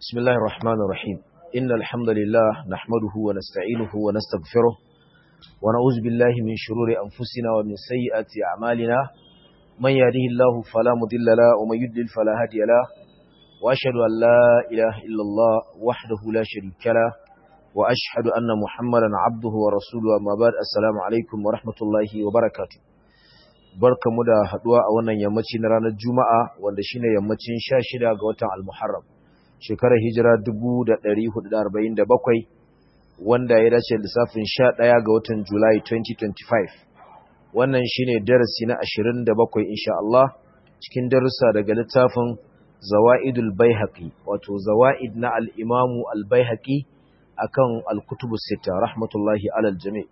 بسم الله الرحمن الرحيم إن الحمد لله نحمده ونستعينه ونستغفره ونعوذ بالله من شرور أنفسنا ومن سيئات أعمالنا من يهده الله فلا مضل له ومن يضلل فلا هادي له وأشهد أن لا إله إلا الله وحده لا شريك له وأشهد أن محمدا عبده ورسوله أما بعد السلام عليكم ورحمة الله وبركاته barkamu da haduwa a wannan yammaci na ranar Juma'a wanda shine yammacin 16 ga watan Al-Muharram shekarar hijira 1447 wanda ya dace lissafin 11 ga watan Julai 2025 wannan shine darasi na 27 insha Allah cikin darussa daga littafin Zawaidul Baihaqi wato Zawaid na al-Imam al-Baihaqi akan al-Kutubus Sittah rahmatullahi alal jami'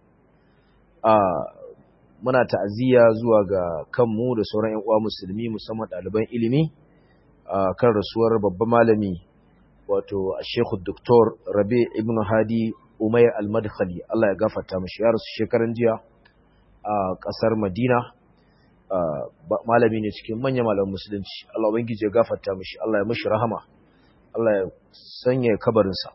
muna ta'aziyya zuwa ga kanmu da sauran ƴan uwa musulmi musamman ɗaliban ilimi kan rasuwar babban malami wato Sheikh Dr. Rabi Ibn Hadi Umayr Al-Madkhali Allah ya gafarta mishi ya rasu shekaran jiya a ƙasar Madina malami ne cikin manyan malaman musulunci Allah ubangiji ya gafarta mishi Allah ya mishi rahama Allah ya sanya kabarinsa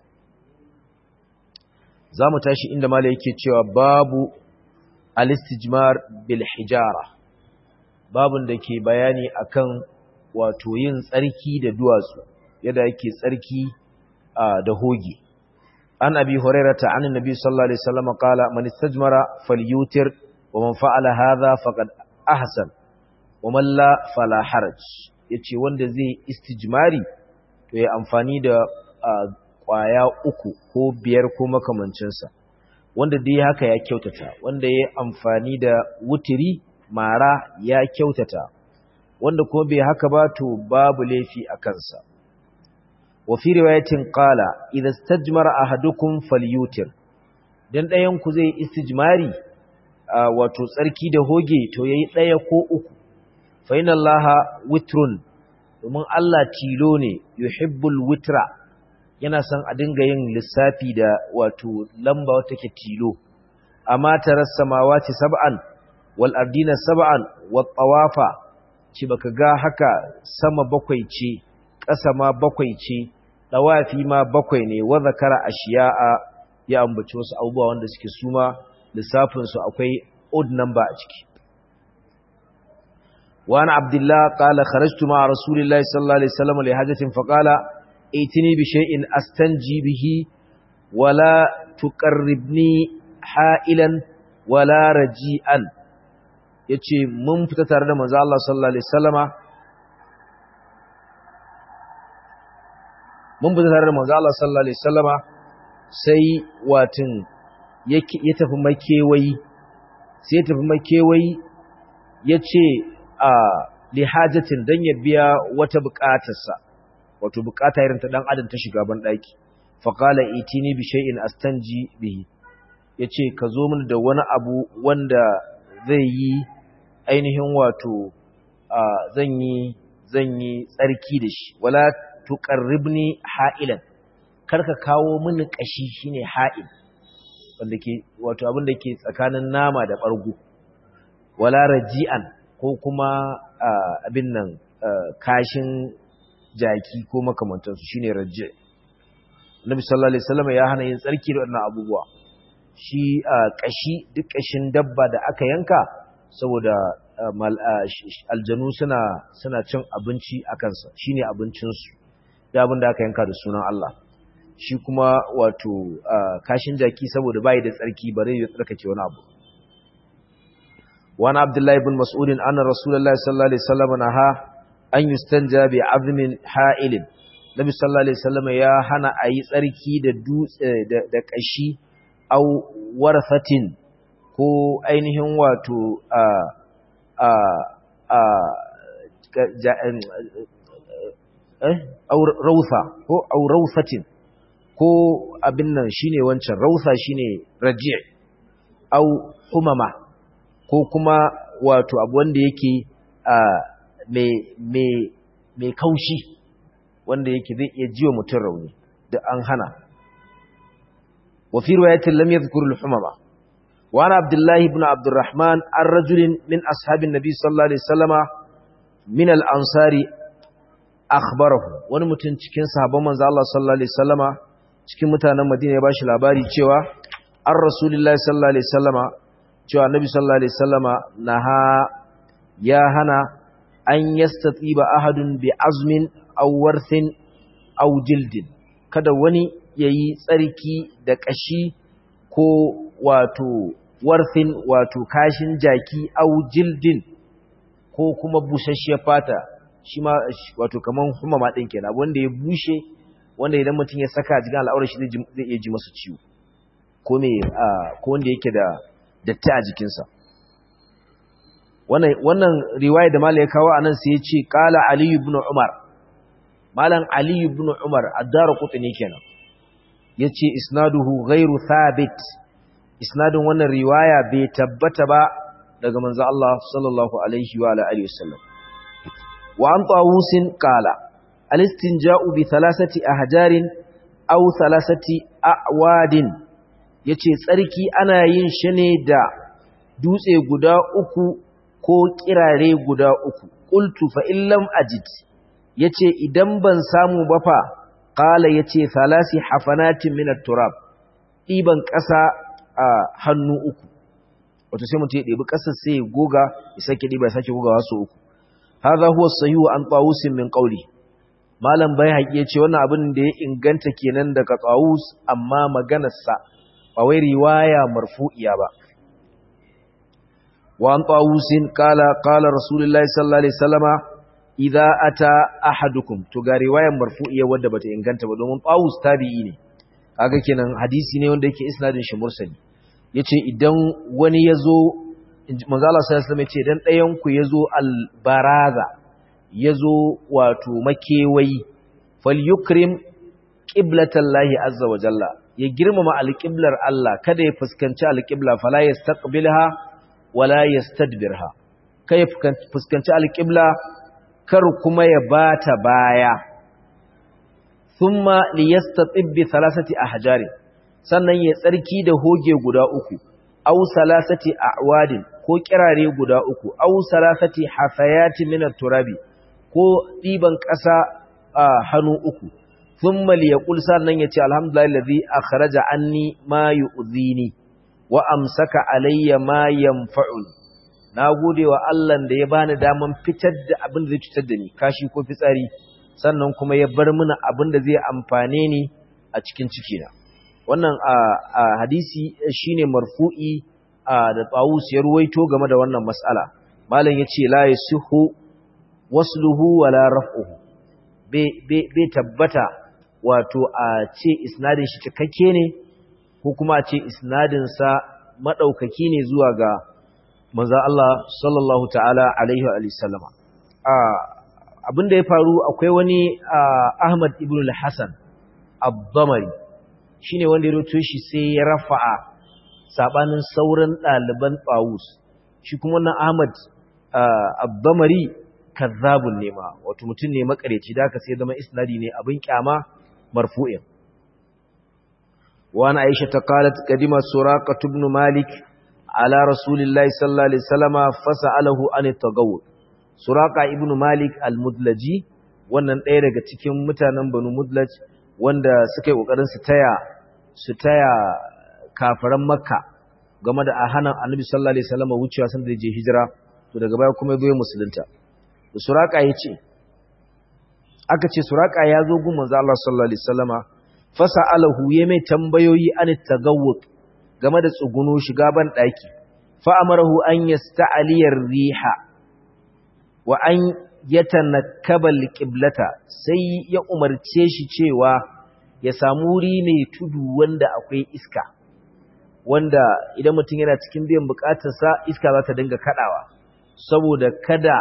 za mu tashi inda malai yake cewa babu al-istijmar bil hijara babun da ke bayani akan wato yin tsarki da duwatsu yadda yake tsarki da hoge an abi hurairata an annabi sallallahu alaihi wasallam qala man istajmara falyutir wa man fa'ala hadha faqad ahsan wa man la fala haraj yace wanda zai istijmari to ya amfani da kwaya uku ko biyar ko makamancinsa wanda dai haka ya kyautata wanda ya amfani da wutiri mara ya kyautata wanda kuma bai haka ba to babu laifi a kansa wa fi riwayatin qala idza istajmara ahadukum falyutir dan ɗayan ku zai istijmari wato tsarki da hoge to yayi ɗaya ko uku fa inna allaha witrun domin Allah tilo ne yuhibbul witra yana son a dinga yin lissafi da wato lamba wata ke tilo amma taras samawati sab'an wal ardina sab'an wat tawafa ci baka ga haka sama bakwai ce ƙasa ma bakwai ce tawafi ma bakwai ne wa zakara ashiya'a ya ambaci wasu abubuwa wanda suke suma lissafin su akwai odd number a ciki wa ana abdullah qala kharajtu ma rasulillahi sallallahu alaihi wasallam li hajatin faqala ائتني بشيء استنجي به ولا تقربني حائلا ولا رجيئا yace mun fita tare da manzo Allah sallallahu alaihi wasallama mun fita tare da manzo Allah sallallahu alaihi wasallama sai watin ya tafi makewayi sai ya tafi makewayi yace a lihajatin dan ya biya wata bukatarsa wato bukata irin ta dan adam ta shiga ban daki fa qala itini bi shay'in astanji bihi yace ka zo mini da wani abu wanda zai yi ainihin wato zan yi zan yi tsarki da shi wala tuqarribni ha'ilan karka kawo mini kashi shine ha'il wanda ke wato abin da ke tsakanin nama da bargo wala raji'an ko kuma abin nan kashin jaki ko makamantansu shine rajje Nabi sallallahu alaihi wasallam ya hana yin tsarki da wannan abubuwa shi kashi duk kashin dabba da aka yanka saboda aljanu suna suna cin abinci a kansa shine abincin su da abin da aka yanka da sunan Allah shi kuma wato kashin jaki saboda bai da tsarki bare ya tsarkake wani abu وعن عبد الله بن مسعود أن رسول الله صلى الله عليه وسلم نهى an yustanja bi azmin ha'ilin nabi sallallahu alaihi wasallam ya hana ayi tsarki da dutse da kashi au warfatin ko ainihin wato a a a eh au rawsa ko au rawsatin ko abin nan shine wancan rawsa shine raji' au humama ko kuma wato abu wanda yake a mai kaushi wanda yake zai iya jiwa mutum rauni da an hana wa fi riwayatin lam yadhkur al-humama wa ana abdullah ibn abdurrahman ar-rajul min ashabin nabi sallallahu alaihi wasallama min al-ansari akhbarahu wani mutum cikin sahabban manzo Allah sallallahu alaihi wasallama cikin mutanen Madina ya bashi labari cewa an rasulullahi sallallahu alaihi wasallama cewa annabi sallallahu alaihi wasallama naha ya hana an yastatiba ahadun bi azmin aw warthin aw jildin kada wani yayi tsarki da kashi ko wato warthin wato kashin jaki aw jildin ko kuma bushashiyar fata shi ma wato kaman humama din kenan wanda ya bushe wanda idan mutum ya saka jikin al'aurar shi zai iya ji masa ciwo ko me ko wanda yake da datti a jikinsa wannan wannan riwaya da malai ya kawo anan sai ya ce qala ali ibn umar malam ali ibn umar ad-darqutni kenan yace isnaduhu ghairu thabit isnadin wannan riwaya bai tabbata ba daga manzo Allah sallallahu alaihi wa alihi wasallam wa an tawusin qala al-istinja'u bi thalathati ahjarin aw thalathati awadin yace tsarki ana yin shi ne da dutse guda uku ko kirare guda uku qultu fa illam ajid yace idan ban samu ba fa qala yace thalasi hafanatin min at-turab diban ƙasa a hannu uku wato sai mutum ya ɗebi ƙasar sai ya goga ya sake ɗiba ya sake gogawa su uku hadha huwa sahihu an tawusin min qawli malam bai haƙi yace wannan abin da ya inganta kenan daga tawus amma maganar sa ba wai riwaya marfu'iya ba wa an tawusin qala qala rasulullahi sallallahu alaihi wasallama idza ata ahadukum to ga riwayar marfu'iya wadda bata inganta ba domin tawus tabi'i ne kaga kenan hadisi ne wanda yake isnadin shi mursali yace idan wani yazo manzo Allah sallallahu alaihi wasallam yace idan ɗayan ku yazo albaraza yazo wato makewayi falyukrim qiblatallahi azza wa jalla ya girmama alqiblar Allah kada ya fuskanci alqibla fala yastaqbilha wala yastadbirha kai ya fuskanci alqibla kar kuma ya bata baya thumma liyastatib bi thalathati ahjarin sannan ya tsarki da hoge guda uku aw salasati a'wadin ko kirare guda uku aw salasati hafayati min turabi ko diban ƙasa a hannu uku thumma liyaqul sannan yace alhamdulillahi allazi akhraja anni ma yu'dhini wa amsaka alayya ma yanfa'un nagode wa Allah da ya bani daman fitar da abin da zai cutar da ni kashi ko fitsari sannan kuma ya bar mana abin da zai amfane ni a cikin cikina wannan a hadisi shine marfu'i da Tawus ya ruwaito game da wannan mas'ala malam yace la yasihu wasluhu wala raf'uhu bai tabbata wato a ce isnadin shi cikakke ne ko kuma a ce isnadin sa madaukaki ne zuwa ga manzo Allah sallallahu ta'ala alaihi wa sallama abin da ya faru akwai wani Ahmad ibn al-Hasan ad-Damari shine wanda ya roto shi sai ya rafa'a sabanin sauran ɗaliban Tawus shi kuma wannan Ahmad ad-Damari kazzabun ne ma wato mutum ne makareci da aka sai zama isnadi ne abin kyama marfu'in wa ana Aisha ta qalat qadima Suraqah ibn Malik ala Rasulillahi sallallahu alaihi wasallama fasa'alahu an at-tagawwud Suraka ibn Malik al-Mudlaji wannan ɗaya daga cikin mutanen Banu Mudlaj wanda suka yi kokarin su taya su taya kafiran Makka game da ahanan Annabi sallallahu alaihi wasallam wucewa san da je hijira to daga baya kuma yazo musulunta to Suraka yace aka ce Suraka ya zo gun manzo Allah sallallahu alaihi wasallama fasalahu ya mai tambayoyi an tagawwud game da tsuguno shiga ban daki fa amarahu an yasta'aliyar riha wa an yatanakkaba alqiblata sai ya umarce shi cewa ya samu wuri mai tudu wanda akwai iska wanda idan mutum yana cikin biyan bukatarsa iska za ta dinga kadawa saboda kada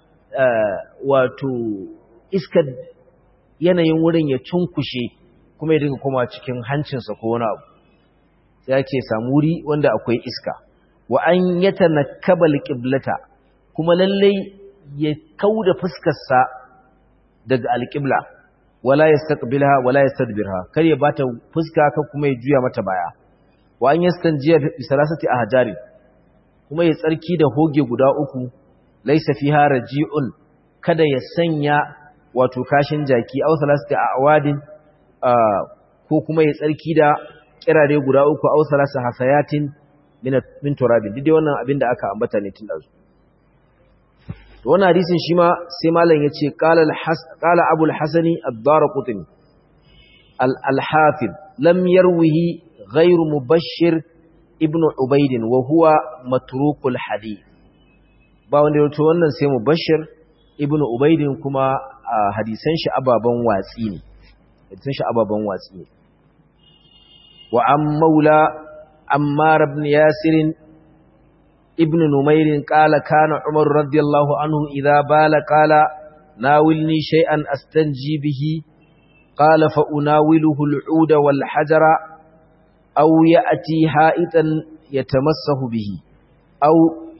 wato iska yanayin wurin ya cunkushe kuma ya dinga koma cikin hancinsa ko wani abu sai ake samu wuri wanda akwai iska wa an yatanakkaba alqiblata kuma lallai ya kauda fuskarsa daga alƙibla wala yastaqbilha wala yastadbirha kar ya bata fuska ka kuma ya juya mata baya wa an yastanjiya bi salasati ahjari kuma ya tsarki da hoge guda uku laysa fiha raji'un kada ya sanya wato kashin jaki aw salasati awadin ko kuma ya tsarki da kirare guda uku aw salasa hasayatin min min turabin duk wannan abin da aka ambata ne tun dazu to wannan hadisin shi ma sai malam yace qala al-has qala abul hasani ad-darqutni al-hafiz lam yarwihi ghayr mubashshir ibn ubayd wa huwa matrukul hadith ba wanda yato wannan sai mubashshir ibn ubayd kuma hadisan shi ababan watsi ne hadisan shi ababan watsi ne wa am maula ammar ibn yasir ibn numair qala kana umar radiyallahu anhu idha bala qala nawilni shay'an astanji bihi qala fa unawiluhu al-ud wal hajara aw ya'ti ha'itan yatamassahu bihi aw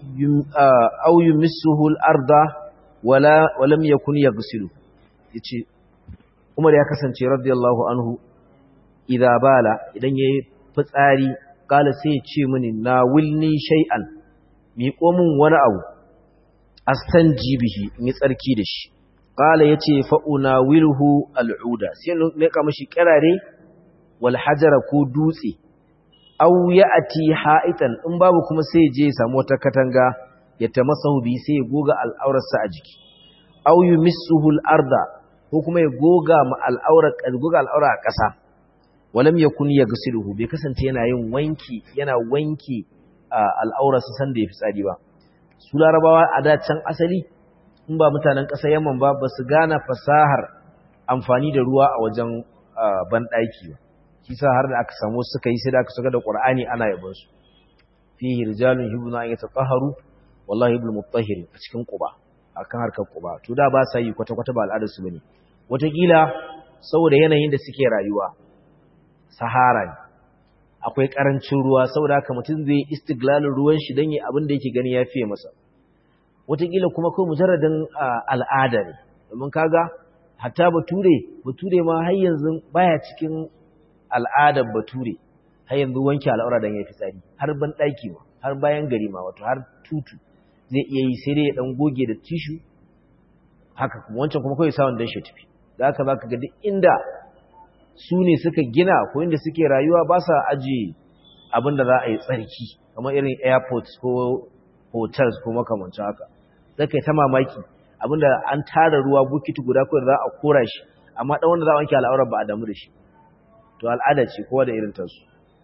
aw yumissuhu al-arda wala walam yakun yaghsilu yace Umar ya kasance radiyallahu anhu idza bala idan yayi fitsari kala sai ya ce mini na wilni shay'an miƙo min wani abu astanji bihi in yi tsarki da shi kala yace fa unawiluhu al'uda sai ne ka mishi kirare wal hajara ko dutse aw ya'ti ha'itan in babu kuma sai je ya samu wata katanga ya tamasahu bi sai ya goga al'aurarsa a jiki aw yumissuhu al-arda ko kuma ya goga ma al'aura goga al'aura a ƙasa walam yakun yaghsiluhu bai kasance yana yin wanki yana wanki al'aura su san da ya fitsari ba su larabawa a da can asali in ba mutanen ƙasar Yaman ba ba su gane fasahar amfani da ruwa a wajen banɗaki ba kisa har da aka samu suka yi sai da aka saka da Qur'ani ana yabon su fihi rijalun yuhibuna an yatatahharu wallahi ibn mutahhir a cikin Quba akan harkar Quba to da ba sa yi kwata-kwata ba al'adar su bane wataƙila saboda yanayin da suke rayuwa sahara ne akwai karancin ruwa saboda haka mutum zai istiglalin ruwan shi don yi abin da yake gani ya fiye masa wataƙila kuma kawai mujarradin al'ada ne domin kaga hatta bature bature ma har yanzu baya cikin al'adar bature har yanzu wanke al'aura don ya fi tsari har ban ɗaki ma har bayan gari ma wato har tutu zai iya yi sai dai ya ɗan goge da tishu haka kuma wancan kuma kawai sawon don shi tafi da haka za ka ga duk inda su ne suka gina ko inda suke rayuwa ba sa ajiye abin da za a yi tsarki kamar irin airports ko hotels ko makamancin haka zai kai ta mamaki abinda an tara ruwa bukiti guda kawai za a kora shi amma ɗan wanda za a wanke al'aurar ba a damu da shi to al'ada ce kowa da irin tasu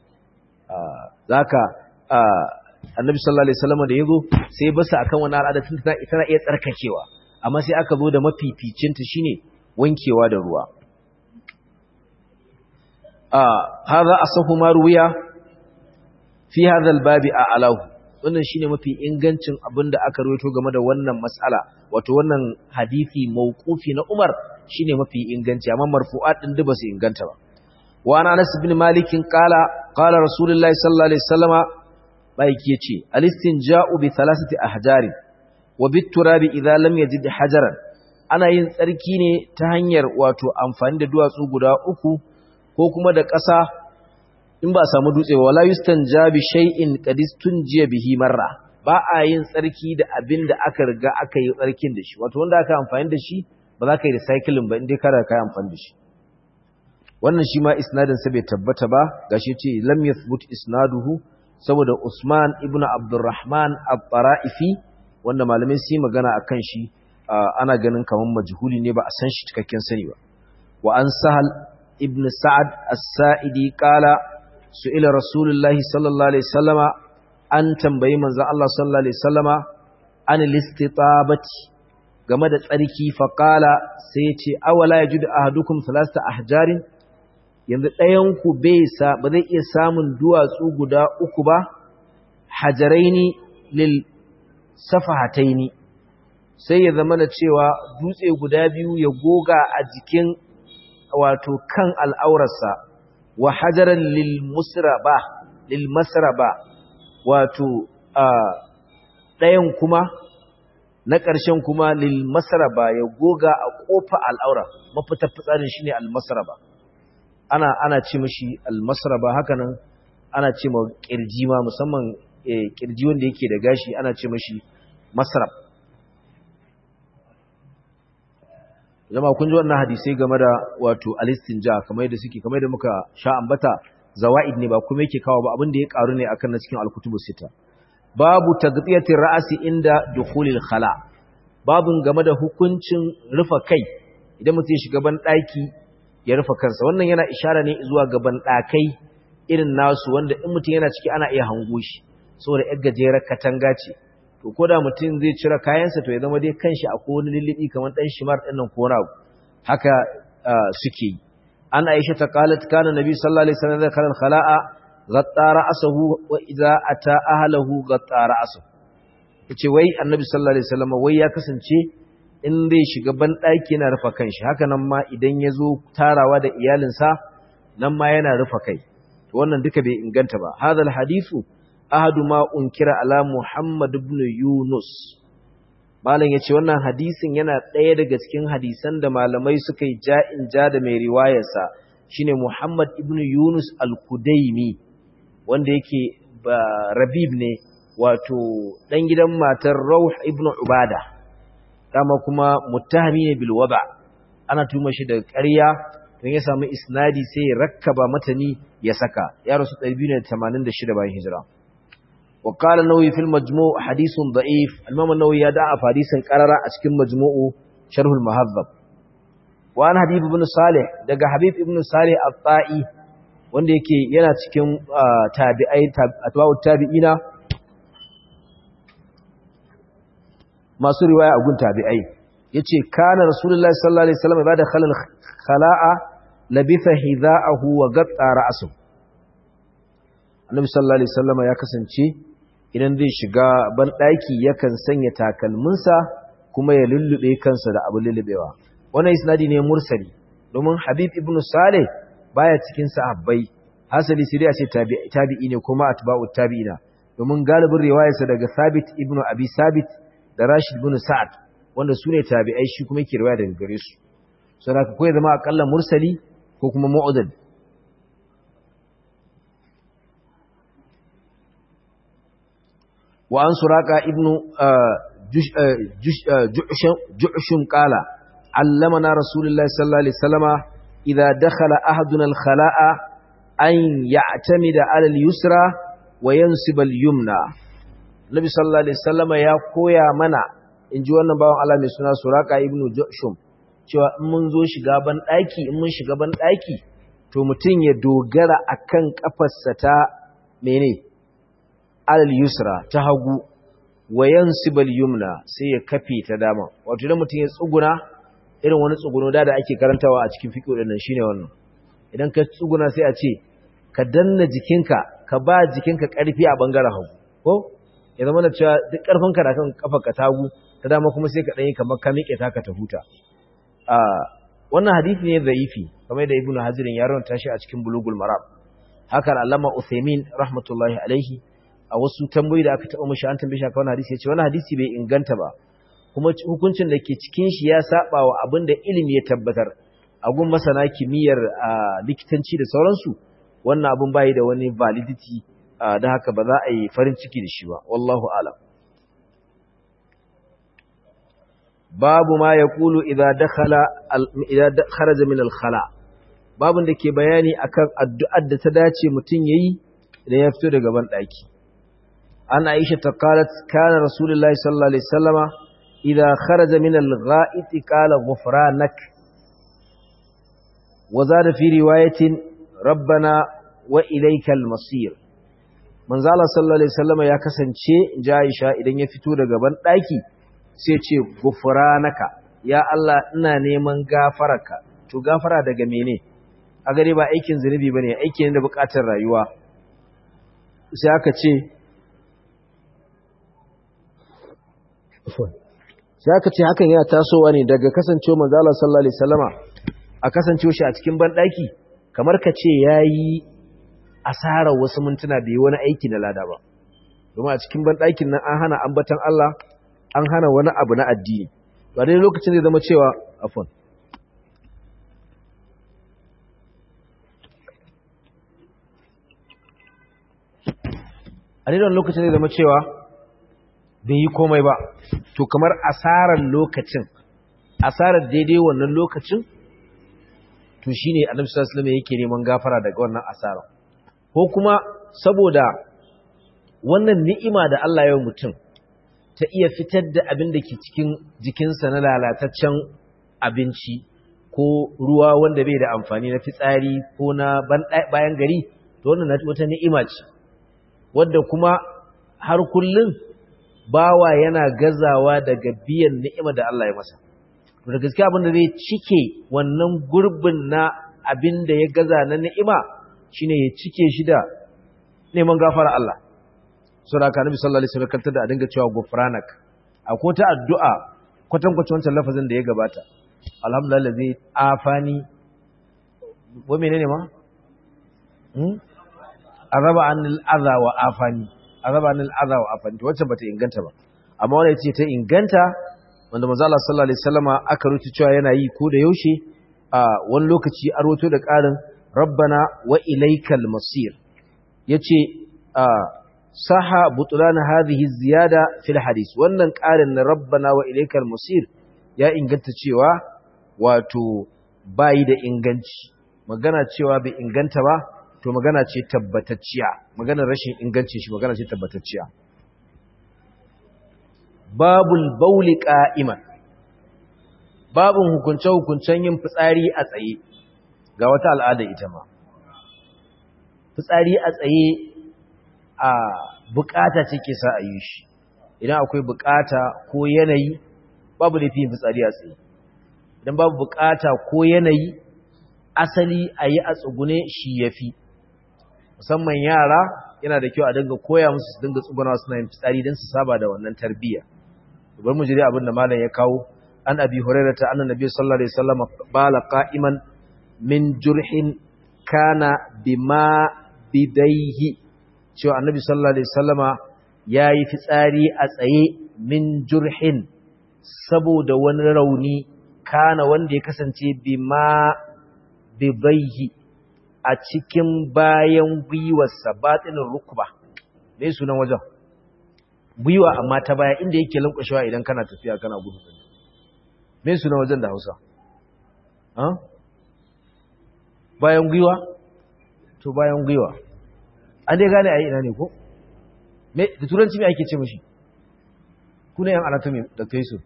za ka annabi sallallahu alaihi wasallam da ya zo sai ya basa akan wani al'ada tun tana iya tsarkakewa amma sai aka zo da mafificinta shine wankewa da ruwa هذا أصف ما روي في هذا الباب أعلاه wannan shine mafi ingancin abinda aka rawaito game da wannan mas'ala wato wannan hadisi mauqufi na Umar shine mafi inganci amma marfu'at din da basu inganta ba wa ana Anas ibn Malik qala qala Rasulullahi sallallahu alaihi wasallama baiki yace al-istinja'u bi thalathati ahjar wa bit turabi idza lam yajid hajaran ana yin tsarki ne ta hanyar wato amfani da duwatsu guda uku ko kuma da ƙasa in ba samu dutse ba wala yustanja bi shay'in qadistun jiya bihi marra ba a yin tsarki da abin da aka riga aka yi tsarkin da shi wato wanda aka amfani da shi ba za ka yi recycling ba indai kada ka yi amfani da shi wannan shi ma isnadin sa bai tabbata ba gashi ce lam yathbut isnaduhu saboda Usman ibn Abdurrahman at-Tara'ifi wanda malamai su yi magana akan shi ana ganin kaman majhuli ne ba a san shi cikakken sani ba wa an sahal ابن سعد السائدي قال سئل رسول الله صلى الله عليه وسلم أن تنبي من الله صلى الله عليه وسلم عن الاستطابة game da tsarki faƙala sai ce awala ya juda ahadukum salasta ahjarin yanzu ɗayanku ba zai iya samun duwatsu guda uku ba hajaraini lil safahataini sai ya zama na cewa dutse guda biyu ya goga a jikin wato kan al'aurarsa wa hajaran lil musraba lil masraba wato ɗayan kuma na ƙarshen kuma lil masraba ya goga a ƙofa al'aura mafita fitsarin shine al masraba ana ana ce mishi al masraba hakanan ana ce ma kirji ma musamman kirji wanda yake da gashi ana ce mishi masrab zama kun ji wannan hadisai game da wato alistinja kamar yadda suke kamar yadda muka sha ambata zawaid ne ba kuma yake kawo ba abin da ya karu ne akan na cikin alkutubu sita babu tagtiyatir ra'si inda dukhulil khala babun game da hukuncin rufa kai idan mutum ya shiga ban daki ya rufa kansa wannan yana ishara ne zuwa ga ban dakai irin nasu wanda in mutum yana ciki ana iya hango shi saboda yar gajerar katanga ce to ko da mutum zai cire kayansa to ya zama dai kanshi a wani lullubi kamar dan shimar din nan ko rago haka suke yi an aisha ta qalat kana nabi sallallahu alaihi wasallam zakara al-khala'a ghatta ra'sahu wa idza ata ahlihi ghatta ra'sahu yace wai annabi sallallahu alaihi wasallam wai ya kasance in zai shiga ban daki yana rufa kanshi haka nan ma idan ya zo tarawa da iyalinsa nan ma yana rufa kai to wannan duka bai inganta ba hadal hadithu ahadu ma unkira ala Muhammad ibn Yunus malam yace wannan hadisin yana ɗaya daga cikin hadisan da malamai suka yi ja'in ja da mai riwayarsa shine Muhammad ibn Yunus al-Kudaimi wanda yake ba Rabib ne wato dan gidan matar Rauh ibn Ubada dama kuma muttahami ne bil wada ana tuma shi da ƙarya don ya samu isnadi sai ya rakkaba matani ya saka ya rasu 286 bayan hijira وقال النووي في المجموع حديث ضعيف الإمام النووي يدعى حديثا قرر أشكل مجموع شرح المهذب وأنا حبيب بن صالح دقى حبيب بن صالح الطائي wanda yake yana cikin tabi'ai atba'ut tabi'ina masu riwaya a gun tabi'ai yace kana rasulullahi sallallahu alaihi wasallam ibada khalal khala'a labitha hidha'ahu wa gatta ra'su annabi sallallahu alaihi wasallam ya kasance idan zai shiga banɗaki yakan sanya takalminsa kuma ya lullube kansa da abu lullubewa wannan isnadi ne mursali domin habib ibn saleh baya cikin sahabbai hasali sai dai a ce tabi'i ne kuma atba'u tabi'ina domin galibin riwayarsa daga sabit ibn abi sabit da rashid ibn sa'ad wanda sune tabi'ai shi kuma yake riwaya daga gare su saboda ko ya zama akalla mursali ko kuma mu'adad وعن سراقة ابن جعشم قال علمنا رسول الله صلى الله عليه وسلم إذا دخل أحدنا الخلاء أن يعتمد على اليسرى وينسب اليمنى النبي صلى الله عليه وسلم يا koya mana in ji wannan bawan Allah mai suna Suraka ibn Jushum cewa in mun zo shiga ban daki in mun shiga ban daki to mutum ya dogara akan kafarsa ta mene alal yusra ta hagu wa yansibal yumna sai ya kafe ta dama wato idan mutum ya tsuguna irin wani tsuguno da da ake karantawa a cikin fiqh din nan shine wannan idan ka tsuguna sai a ce ka danna jikinka ka ba jikinka karfi a bangaren hagu ko ya zama da cewa duk karfinka da kan kafarka ta hagu ta dama kuma sai ka danyi kamar ka miƙe ta ka ta huta a wannan hadisi ne zaifi kamar da ibnu hazirin ya rawanta shi a cikin bulugul maram haka al-allama uthaymin rahmatullahi alaihi a wasu tambayoyi da aka taɓa mashi an tambaye shi akan hadisi ya ce wani hadisi bai inganta ba kuma hukuncin da ke cikin shi ya saba wa abin da ilimi ya tabbatar a gun masana kimiyyar likitanci da sauransu wannan abin bayi da wani validity da haka ba za a yi farin ciki da shi ba wallahu alam babu ma ya kulu idan kharaja min al-khala babun da ke bayani akan addu'ar da ta dace mutum yayi idan ya fito daga ban daki an aisha ta qalat kana rasulullahi sallallahu alaihi wasallama idza kharaja min al-gha'it qala ghufranak wa zada fi riwayatin rabbana wa ilaykal masir manzo Allah sallallahu alaihi wasallama ya kasance ja Aisha idan ya fito daga ban daki sai ce ghufranaka ya Allah ina neman gafararka to gafara daga mene a gare ba aikin zunubi bane aiki ne da bukatar rayuwa sai aka ce sai aka ce hakan yana tasowa ne daga kasancewa manzo Allah sallallahu alaihi wasallama a kasancewa shi a cikin banɗaki kamar ka ce yayi asarar wasu mintuna bai wani aiki na lada ba domin a cikin banɗakin nan an hana ambatan Allah an hana wani abu na addini ba dai lokacin zai zama cewa afwan a dai lokacin zai zama cewa bai yi komai ba to kamar asarar lokacin asarar daidai wannan lokacin to shine annabi sallallahu alaihi wasallam yake neman gafara daga wannan asara ko kuma saboda wannan ni'ima da Allah ya mutum ta iya fitar da abin da ke cikin jikinsa na lalataccen abinci ko ruwa wanda bai da amfani na fitsari ko na bayan gari to wannan wata ni'ima ce wadda kuma har kullun bawa yana gazawa daga biyan ni'ima da Allah ya masa to da gaskiya abin da zai cike wannan gurbin na abin da ya gaza na ni'ima shine ya cike shi da neman gafara Allah sura ka nabi sallallahu alaihi wasallam kanta da a dinga cewa gufranak akwai ta addu'a kwatankwacin wancan lafazin da ya gabata alhamdulillah zai afani wa menene ma hmm araba anil adha wa afani araba anil adha wa afani to wacce bata inganta ba amma wannan yace ta inganta wanda manzo Allah sallallahu alaihi wasallama aka rubuta cewa yana yi ko da yaushe a wani lokaci a roto da ƙarin rabbana wa ilaikal masir yace a saha butlan hadhihi ziyada fil hadis wannan ƙarin na rabbana wa ilaikal masir ya inganta cewa wato bayi da inganci magana cewa bai inganta ba to magana ce tabbatacciya maganar rashin inganci shi magana ce tabbatacciya babul bauli qa'iman babun hukunce hukuncen yin fitsari a tsaye ga wata al'ada ita ma fitsari a tsaye a bukata ce ke sa a yi shi idan akwai bukata ko yanayi babu da fiye fitsari a tsaye idan babu bukata ko yanayi asali a yi a tsugune shi ya fi musamman yara yana da kyau a dinga koya musu su dinga tsuguna suna yin fitsari don su saba da wannan tarbiyya bar mu jira abin da malam ya kawo an abi hurairah ta annabi nabi sallallahu alaihi wasallam bala qa'iman min jurhin kana bima bidaihi cewa annabi sallallahu alaihi wasallama yayi fitsari a tsaye min jurhin saboda wani rauni kana wanda ya kasance bima bidaihi a cikin bayan gwiwarsa batinin rukba me sunan wajen gwiwa amma ta baya inda yake lankwashewa idan kana tafiya kana gudu me sunan wajen da Hausa bayan gwiwa to bayan gwiwa an dai gane ayi ina ne ko me da turanci me ake ce mishi kuna yan anatomy da kai su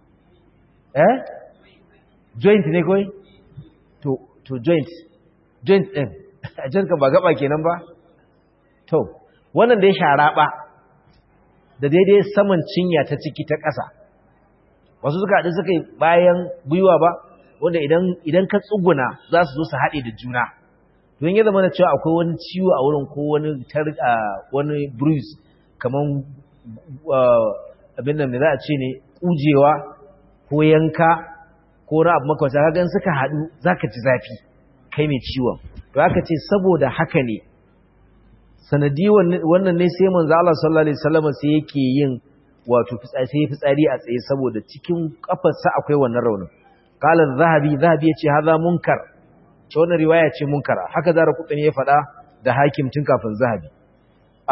eh joint ne koi to to joint joint din a janka ba gaba kenan ba to wannan da ya shara ba da daidai saman cinya ta ciki ta ƙasa wasu suka haɗu suka yi bayan gwiwa ba wanda idan ka tsuguna za su zo su haɗe da juna don ya zama da cewa akwai wani ciwo a wurin ko wani wani bruise kamar abin da za a ce ne ƙujewa ko yanka ko na abu makwasa kagan suka haɗu za ka ji zafi kai mai ciwon to aka ce saboda haka ne sanadi wannan ne sai manzo Allah sallallahu alaihi wasallam sai yake yin wato fitsari sai fitsari a tsaye saboda cikin kafarsa akwai wannan raunin qala zahabi zahabi yace haza munkar ce wannan riwaya ce munkara haka zara kudin ya faɗa da hakim tun kafin zahabi a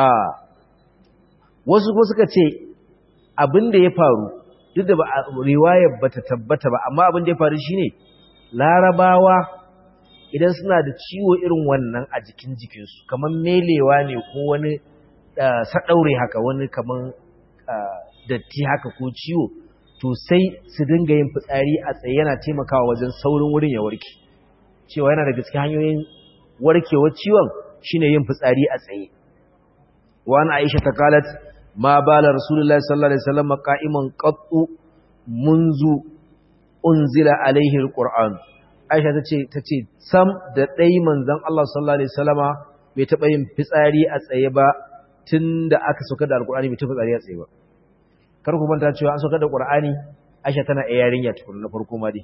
wasu ko suka ce abin da ya faru duk da riwayar bata tabbata ba amma abin da ya faru shine larabawa idan suna da ciwo irin wannan a jikin jikinsu kamar melewa ne ko wani saɗaure haka wani kamar datti haka ko ciwo to sai su dinga yin fitsari a tsaye yana taimakawa wajen saurin wurin ya warke cewa yana daga cikin hanyoyin warkewar ciwon shine yin fitsari a tsaye wa an aisha ta kalat ma bala rasulullahi sallallahu alaihi wasallam qa'iman qattu munzu unzila alaihi alquran Aisha ta ce ta ce sam da ɗai manzon Allah sallallahu alaihi wasallama bai taɓa yin fitsari a tsaye ba tun da aka sauka da alƙur'ani bai taɓa fitsari a tsaye ba kar ku manta cewa an sauka da ƙur'ani Aisha tana ɗaya yarinya tukun na farko ma dai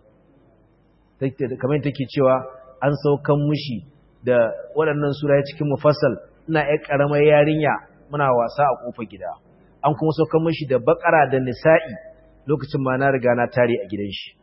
kamar take cewa an saukan mushi da waɗannan sura cikin mufassal ina ƴar ƙaramar yarinya muna wasa a ƙofar gida an kuma saukan mushi da baƙara da nisa'i lokacin ma na riga na tare a gidan shi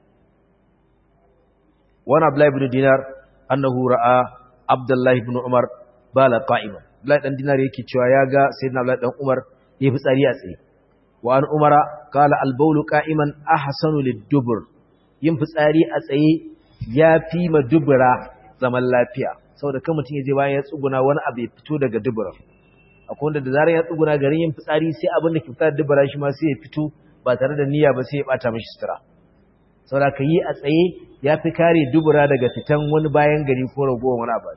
wani Abdullahi ibn Dinar annahu ra'a Abdullahi ibn Umar bala qa'iman Abdullahi dan Dinar yake cewa ya ga sayyidina Abdullahi dan Umar ya fi tsari a tsaye wa an Umara qala al-bawl qa'iman ahsanu lid-dubur yin fitsari a tsaye ya fi ma dubura zaman lafiya saboda kan mutum ya je bayan ya tsuguna wani abu ya fito daga dubura akwai wanda da zarar ya tsuguna garin yin fitsari sai abin da ke fita da dubura shi ma sai ya fito ba tare da niyya ba sai ya bata mishi sutura saboda ka yi a tsaye ya fi kare dubura daga fitan wani bayan gari ko ragowar wani abu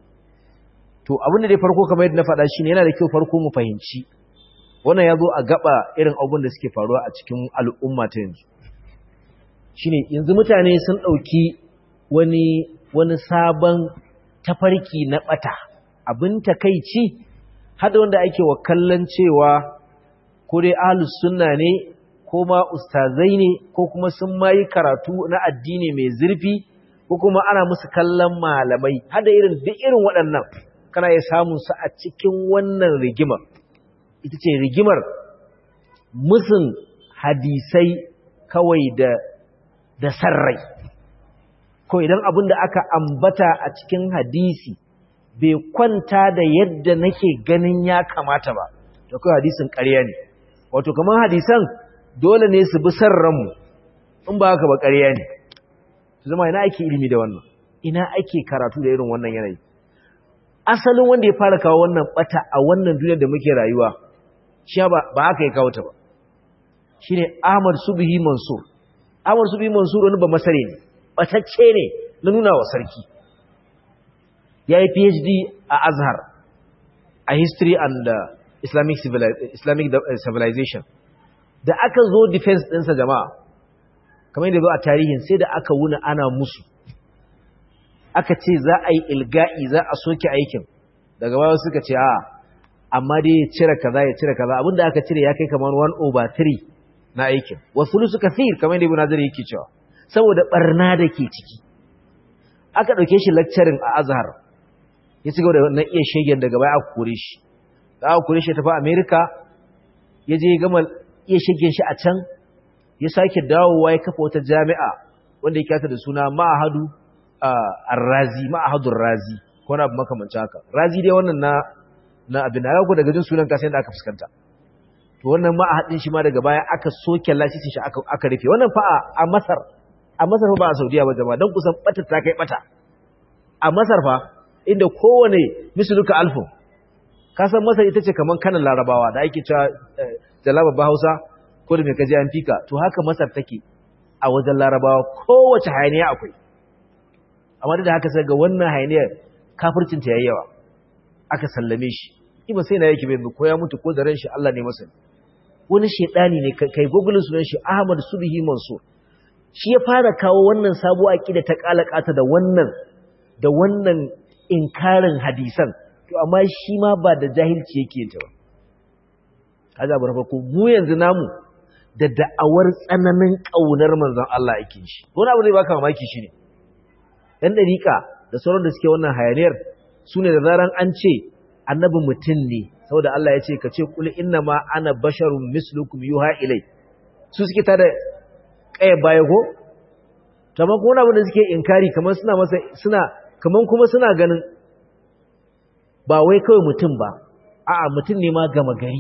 to abin da dai farko kamar yadda na faɗa shi ne yana da kyau farko mu fahimci wannan ya zo a gaba irin abin da suke faruwa a cikin al'umma ta yanzu shine yanzu mutane sun ɗauki wani wani sabon tafarki na ɓata abin takaici hada wanda ake wa kallon cewa ko dai ahlus sunna ne ko ma ustazai ne ko kuma sun mayi karatu na addini mai zurfi ko kuma ana musu kallon malamai hada irin duk irin waɗannan kana ya samun su a cikin wannan rigimar ita ce rigimar musun hadisai kawai da da sarrai ko idan abin da aka ambata a cikin hadisi bai kwanta da yadda nake ganin ya kamata ba da kawai hadisin ƙarya ne wato kamar hadisan dole ne su bi sarranmu in ba haka ba ƙarya ne su zama ina ake ilimi da wannan ina ake karatu da irin wannan yanayi asalin wanda ya fara kawo wannan bata a wannan duniyar da muke rayuwa shi ba haka ya kawo ta ba shine Ahmad Subhi Mansur Ahmad Subhi Mansur wani ba masare ne batacce ne na nuna wa sarki ya yi PhD a Azhar a History and uh, Islamic, Islamic Civilization da aka zo defense ɗinsa jama'a kamar yadda zo a tarihin sai da aka wuna ana musu aka ce za a yi ilga'i za a soke aikin daga baya suka ce a amma dai ya cire kaza ya cire kaza abinda aka cire ya kai kamar 1 over 3 na aikin wasu su kathir kamar yadda ibn Hazar yake cewa saboda barna da ke ciki aka ɗauke shi lecturing a Azhar ya ci gaba da na iya shegen daga baya aka kore shi da aka kore shi tafi America ya je gama iya shegen shi a can ya sake dawowa ya kafa wata jami'a wanda ya kyata da suna Ma'ahadu Ar-Razi Ma'ahadu Razi ko na abu makamancin haka Razi dai wannan na na abin da ku daga jin sunan ka sai da aka fuskanta to wannan ma'ahadin shi ma daga baya aka soke lasisin shi aka aka rufe wannan fa a Masar a Masar ba a Saudiya ba jama'a dan kusan bata ta kai bata a Masar fa inda kowane misluka alfu kasan masar ita ce kaman kanan larabawa da ake cewa jalaba ba hausa ko da mai kaji an fika to haka masar take a wajen larabawa kowace hayaniya akwai amma da haka sai ga wannan hayaniyar kafircin ta yayi yawa aka sallame shi iba sai na yake bai ko ya mutu ko da ran shi Allah ne masa wani shedani ne kai google sunan shi Ahmad Subhi Mansur shi ya fara kawo wannan sabuwa aqida ta kalakata da wannan da wannan inkarin hadisan to amma shi ma ba da jahilci yake yin ta ba kaga bar farko mu yanzu namu da da'awar tsananin kaunar manzon Allah yake shi wani abu zai baka mamaki shine dan dariƙa da sauran da suke wannan hayaniyar sune da zaran an ce annabi mutum ne saboda Allah ya ce ka ce kul inna ma ana basharun mislukum yuha ilai su suke ta da kaya baya ko tamam ko wani abu da suke inkari kamar suna masa suna kamar kuma suna ganin ba wai kawai mutum ba a'a mutum ne ma gama gari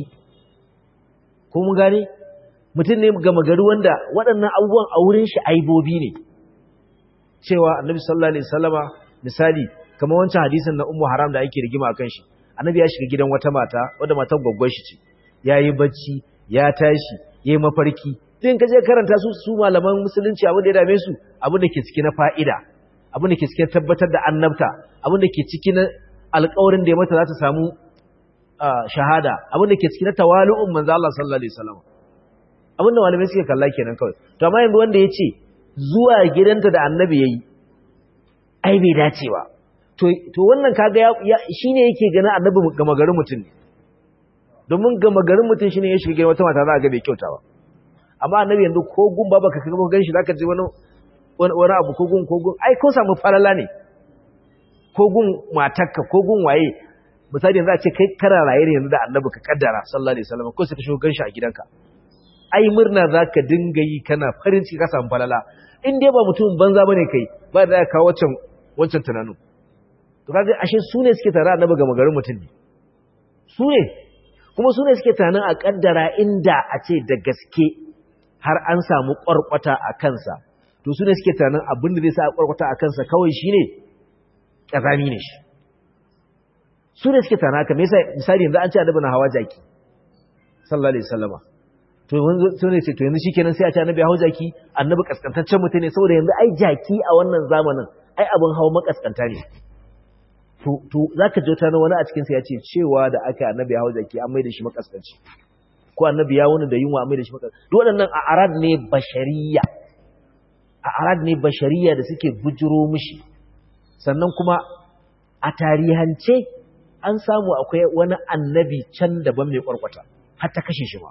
ko mun gane mutum ne gama gari wanda waɗannan abubuwan a wurin shi aibobi ne cewa annabi sallallahu alaihi wasallama misali kamar wancan hadisin na ummu haram da ake rigima akan shi annabi ya shiga gidan wata mata wadda matar gwaggwar shi ce yayi bacci ya tashi yayi mafarki din kaje karanta su su malaman musulunci abin da ya dame su abin da ke ciki na fa'ida abin da ke cikin tabbatar da annabta abin da ke ciki na alƙawarin da ya mata za ta samu shahada abin da ke ciki na tawalu'un manzo Allah sallallahu alaihi wasallam abin da malamai suke kalla kenan kawai to amma yanzu wanda ya ce zuwa gidanta da annabi yayi ai bai dace ba to to wannan kaga ya shine yake ganin annabi gama garin mutum ne domin gama garin mutum shine ya shiga wata mata za a ga bai kyauta ba amma annabi yanzu ko gun ba baka kaga gan shi zaka ji wani wani abu ko gun ko gun ai ko samu falala ne ko gun matarka ko gun waye misali yanzu a ce kai kana raye ne yanzu da annabi ka kaddara sallallahu alaihi wasallam ko sai ka shigo ganshi a gidanka ai murna zaka dinga yi kana farin ciki ka samu falala in dai ba mutum banza bane kai ba da ka wancan wancan tunanin to kaga ashe su ne suke tare annabi ga magarin mutum ne su ne kuma su ne suke tunanin a kaddara inda a ce da gaske har an samu kwarkwata a kansa to su ne suke tunanin abin da zai sa a kwarkwata a kansa kawai shine ƙazami ne shi su ne suke tunanin haka me yasa misali yanzu an ce annabi na hawa jaki sallallahu alaihi wasallama to yanzu sun ne ce to yanzu shikenan sai a ce annabi hawa jaki annabi kaskantaccen mutum ne saboda yanzu ai jaki a wannan zamanin ai abin hawa makaskanta ne to to zaka ji wata wani a cikin sa ya ce cewa da aka annabi hawa jaki an mai da shi makaskanci ko annabi ya wani da yunwa an mai da shi makaskanci duk waɗannan a arad ne bashariya a arad ne bashariya da suke bujiro mishi sannan kuma a tarihance an samu akwai wani annabi can daban mai kwarkwata har ta kashe shi ma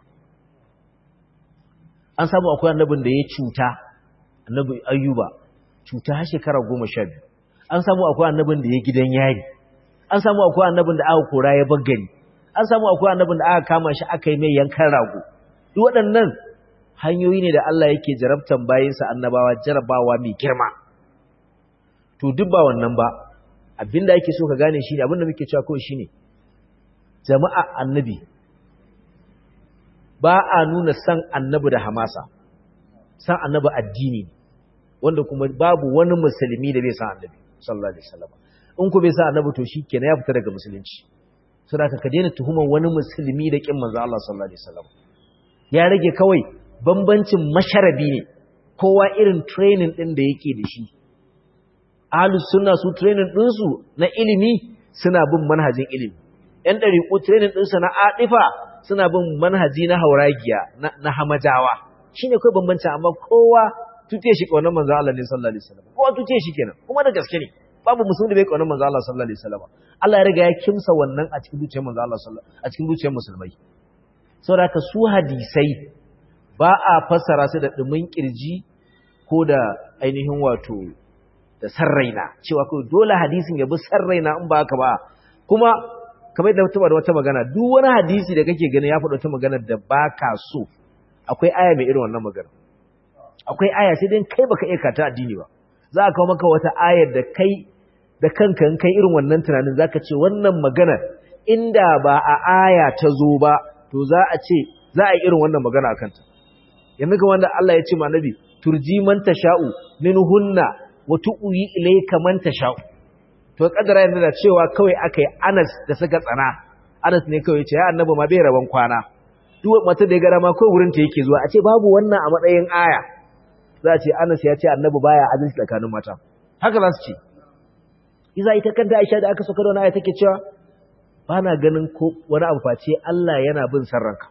an samu akwai annabin da ya cuta annabi ayyuba cuta har shekara goma sha biyu an samu akwai annabin da ya gidan yari an samu akwai annabin da aka kora ya bagari an samu akwai annabin da aka kama shi aka yi mai yankan rago duk waɗannan hanyoyi ne da Allah yake jarabtan bayinsa annabawa jarabawa mai girma to duk ba wannan ba abinda ake so ka gane shine abinda muke cewa kawai shine jama'a annabi ba a nuna san annabi da hamasa san annabi addini wanda kuma babu wani musulmi da bai san annabi sallallahu alaihi wasallam in ku bai san annabi to shikenan ya fita daga musulunci saboda ka daina tuhumar wani musulmi da kin manzo Allah sallallahu alaihi wasallam ya rage kawai bambancin masharabi ne kowa irin training din da yake da shi ahlus sunna su training din su na ilimi suna bin manhajin ilimi yan dariku training din su na adifa suna bin manhaji na hauragiya na hamajawa shine kai bambanci amma kowa tuce shi kaunar manzo Allah ne sallallahu alaihi wasallam kowa tuce shi kenan kuma da gaske ne babu musulmi da bai kaunar manzo Allah sallallahu alaihi wasallam Allah ya riga ya kimsa wannan a cikin zuciyar manzo Allah sallallahu a cikin zuciyar musulmai saboda ka su hadisai ba a fassara su da dumin kirji ko da ainihin wato da sarraina cewa kai dole hadisin ya bi sarraina in ba haka ba kuma kamar da mutum da wata magana duk wani hadisi da kake gani ya faɗa wata magana da baka so akwai aya mai irin wannan magana akwai aya sai dai kai baka iya kata addini ba za a kawo maka wata ayar da kai da kanka in kai irin wannan tunanin zaka ce wannan magana inda ba a aya ta zo ba to za a ce za a yi irin wannan magana akan ta yanzu ga wanda Allah ya ce ma nabi turji man tasha'u minhunna wa tu'wi ilayka man tasha'u to kadara yanzu da cewa kawai akai Anas da suka tsana Anas ne kawai ya ce ya annabi ma bai raban kwana duk mata da ya gara ma kawai wurin ta yake zuwa a ce babu wannan a matsayin aya za a ce Anas ya ce annabi baya adalci tsakanin mata haka za su ce iza ita kanta Aisha da aka saka da wani aya take cewa ba na ganin ko wani abu face Allah yana bin sarranka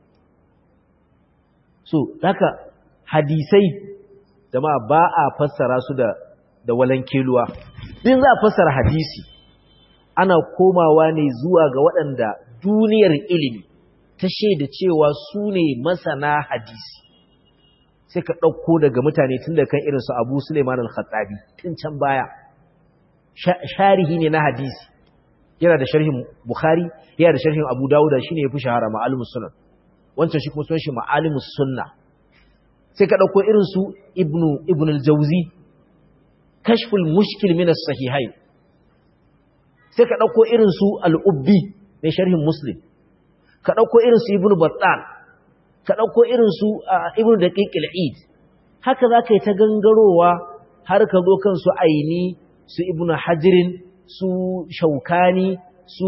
so haka hadisai jama'a ba a fassara su da da walankeluwa din za a fassara hadisi ana komawa ne zuwa ga waɗanda duniyar ilimi ta shaida cewa su ne masana hadisi sai ka ɗauko daga mutane tun da kan irinsu abu suleiman al-khattabi tun can baya sharihi ne na hadisi yana da sharhin bukhari yana da sharhin abu dawuda shi ne ya fi shahara ma'alimus sunan wancan shi kuma sun shi ma'alimus sunna sai ka ɗauko irinsu ibnu ibn al-jauzi kashful mushkil min as-sahihai sai ka ɗauko irinsu al-ubbi mai sharhin muslim ka ɗauko irinsu ibnu battal ka ɗauko irinsu ibnu daqiq al-eid haka za ka yi ta gangarowa har ka zo kan su aini su ibnu hajirin su shaukani su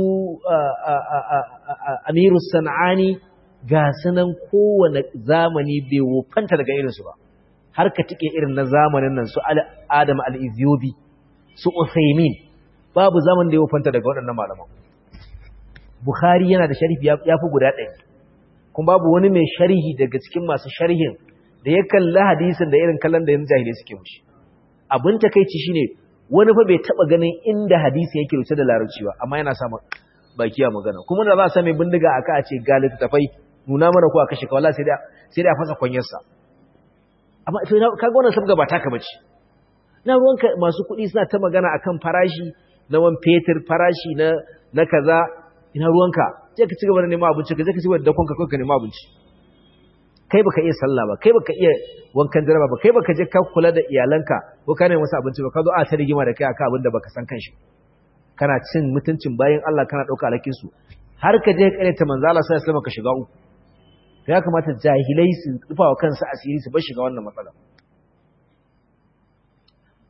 amiru san'ani ga sunan kowane zamani bai wofanta daga irinsu ba har ka tike irin na zamanin nan su adam al-izyobi su uthaymin babu zaman da ya wofanta daga waɗannan malaman bukhari yana da sharhi ya fi guda ɗaya kuma babu wani mai sharhi daga cikin masu sharhin da ya kalli hadisin da irin kallon da yanzu jahilai suke mushi abin takeici shine wani fa bai taba ganin inda hadisi yake rubuce da larabci ba amma yana sama baki a magana kuma da za a sa mai bindiga aka a ce ga littafai nuna mana ko a kashe ka wallahi sai da sai da fasa kwanyarsa amma to kaga wannan sabga ba taka bace na ruwanka masu kuɗi suna ta magana akan farashi na wan fetur farashi na na kaza ina ruwanka je ka cigaba da neman abinci ka je ka cigaba da dakon ka kai ka neman abinci kai baka iya sallah ba kai baka iya wankan jaraba ba kai baka je ka kula da iyalanka ko ka nemi wasu abinci ba ka zo a ta rigima da kai akan abin da baka san kanshi kana cin mutuncin bayan Allah kana dauka alakin su har ka je kare ta manzo Allah sallallahu alaihi ka shiga uku ya kamata jahilai su rufa wa kansu asiri su bar shiga wannan matsala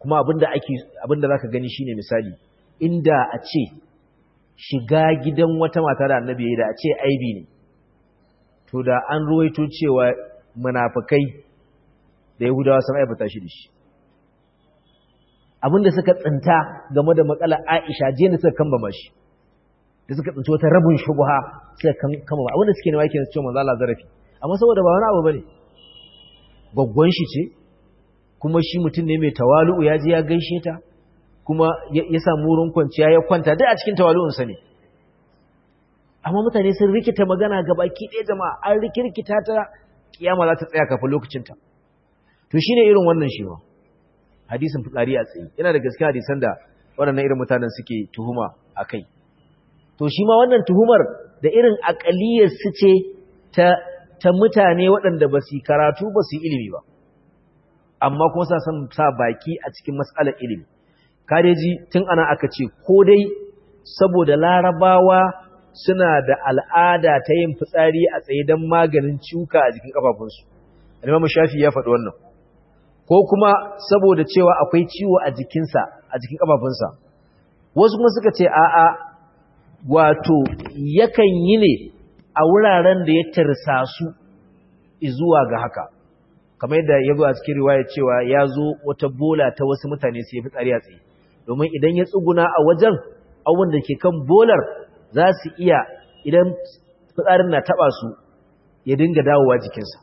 kuma abinda ake abinda zaka gani shine misali inda a ce shiga gidan wata mata da annabi yayi da a ce aibi ne to da an ruwaito cewa munafikai da yahudawa sun aibata shi da shi abinda suka tsinta game da matsalar Aisha je ne suka kamba mashi da suka tsinci wata rabin shubha suka kamba abinda suke nema kenan cewa manzo Allah zarafi amma saboda ba wani abu bane gwaggwan shi ce kuma shi mutum ne mai tawalu'u ya je ya gaishe ta kuma ya samu wurin kwanciya ya kwanta duk a cikin tawalu'unsa ne amma mutane sun rikita magana ga baki ɗaya jama'a an rikirkita ta kiyama za ta tsaya kafin lokacinta to shine irin wannan shi ma hadisin fitsari a tsaye yana da gaskiya hadisan da waɗannan irin mutanen suke tuhuma a kai to shi ma wannan tuhumar da irin aƙaliyar su ce ta ta mutane waɗanda ba su karatu ba su ilimi ba amma kuma sa san sa baki a cikin matsalar ilimi kadeji tun ana aka ce ko dai saboda larabawa suna da al'ada ta yin fitsari a tsaye don maganin cuka a jikin kafafunsu alimamu shafi ya faɗi wannan ko kuma saboda cewa akwai ciwo a jikinsa a jikin kafafunsa wasu kuma suka ce a'a wato yakan yi ne a wuraren da ya tarsa su zuwa ga haka kamar yadda ya zo a cikin riwaya cewa ya zo wata bola ta wasu mutane sai ya fitsari a tsaye domin idan ya tsuguna a wajen abin da ke kan bolar za su iya idan fitsarin na taba su ya dinga dawowa jikinsa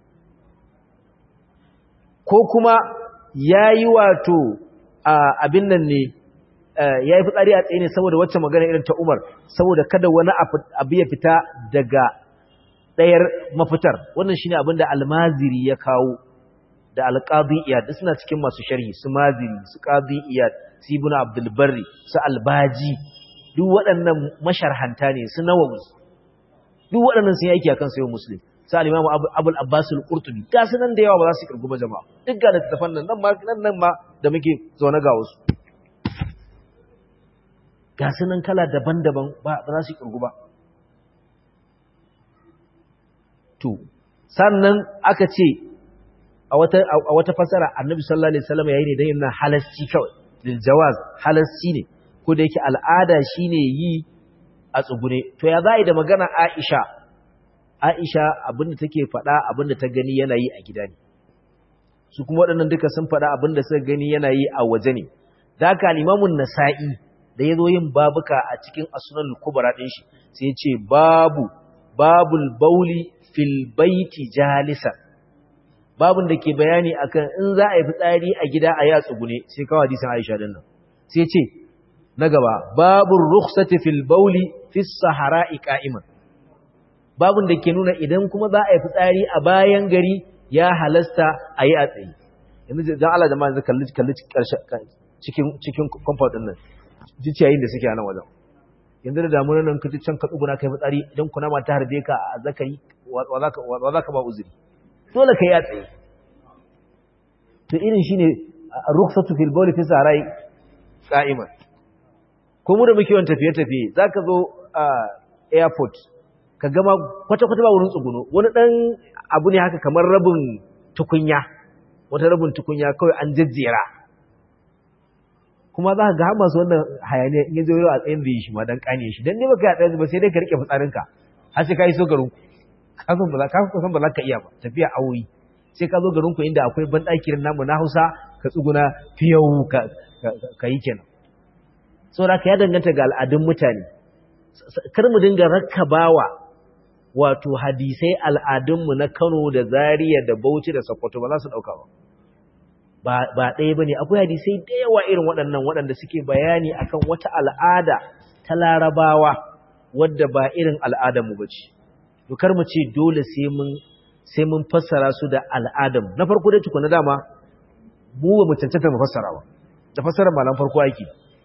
ko kuma ya yi wato abin nan ne ya yi fitsari a tsaye ne saboda wacce magana irin ta umar saboda kada wani abu ya fita daga ɗayar mafitar wannan shine abin da almaziri ya kawo da alƙadi iyad suna cikin masu sharhi su maziri su ƙadi iyad su ibn abdulbarri su albaji duk waɗannan masharhanta ne su nawawi duk waɗannan sun yi aiki akan sayo muslim su al-imam abul abbas al-qurtubi ga su nan da yawa ba za su kirgu ba jama'a duk ga littattafan nan nan ma nan nan ma da muke zaune ga wasu ga su nan kala daban-daban ba za su kirgu ba to sannan aka ce a wata a wata fasara annabi sallallahu alaihi wasallam yayi ne dan yana halasci kawai lil jawaz halasci ne ko da yake al'ada shine yi a tsugune to ya za'i da magana Aisha Aisha abinda take faɗa abinda ta gani yana yi a gida ne su kuma waɗannan duka sun faɗa abinda suka gani yana yi a waje ne da haka al-Imam nasai da yazo yin babuka a cikin As-Sunan al-Kubra din shi sai ya ce babu babul bauli fil baiti jalisan babun da ke bayani akan in za a yi fitsari a gida a yatsu gune sai kawo hadisin Aisha din nan sai ce na gaba babun rukhsati fil bauli fis sahara'i qa'iman babun da ke nuna idan kuma za a yi fitsari a bayan gari ya halasta a yi a tsaye yanzu dan Allah jama'a yanzu kalli kalli cikin cikin compound din nan jiciyayin da suke a nan wajen yanzu da damunan nan kaji can ka tsuguna kai fitsari idan kuna ma ta harbe ka a zakari wa za ka ba uzuri dole ka yi a tsaye to irin shine rukhsatu fil bawl fi sarai qa'iman ko mu da muke yawan tafiye tafiye zaka zo a airport ka gama kwata kwata ba wurin tsuguno wani dan abu ne haka kamar rabin tukunya wata rabin tukunya kawai an jajjera kuma za ka ga masu wannan hayaniya in yazo a tsayin da yi shi ma dan kane shi dan ne baka ya tsaye ba sai dai ka rike fitsarinka har sai ka yi so garin ka san ba za ka san ba za ka iya ba tafiya awoyi sai ka zo garin ku inda akwai banɗaki namu na Hausa ka tsuguna fiyau ka ka yi kenan saboda ka ya danganta ga al'adun mutane kar mu dinga rakkabawa wato hadisai al'adunmu na Kano da Zaria da Bauchi da Sokoto ba za su dauka ba ba ɗaya ba ne akwai hadisai da yawa irin waɗannan waɗanda suke bayani akan wata al'ada ta larabawa wadda ba irin al'adarmu ba ce dokar mu ce dole sai mun fassara su da al'adarmu na farko dai tukuna dama mu ba mu cancanta mu fassara ba da fassarar malam farko aiki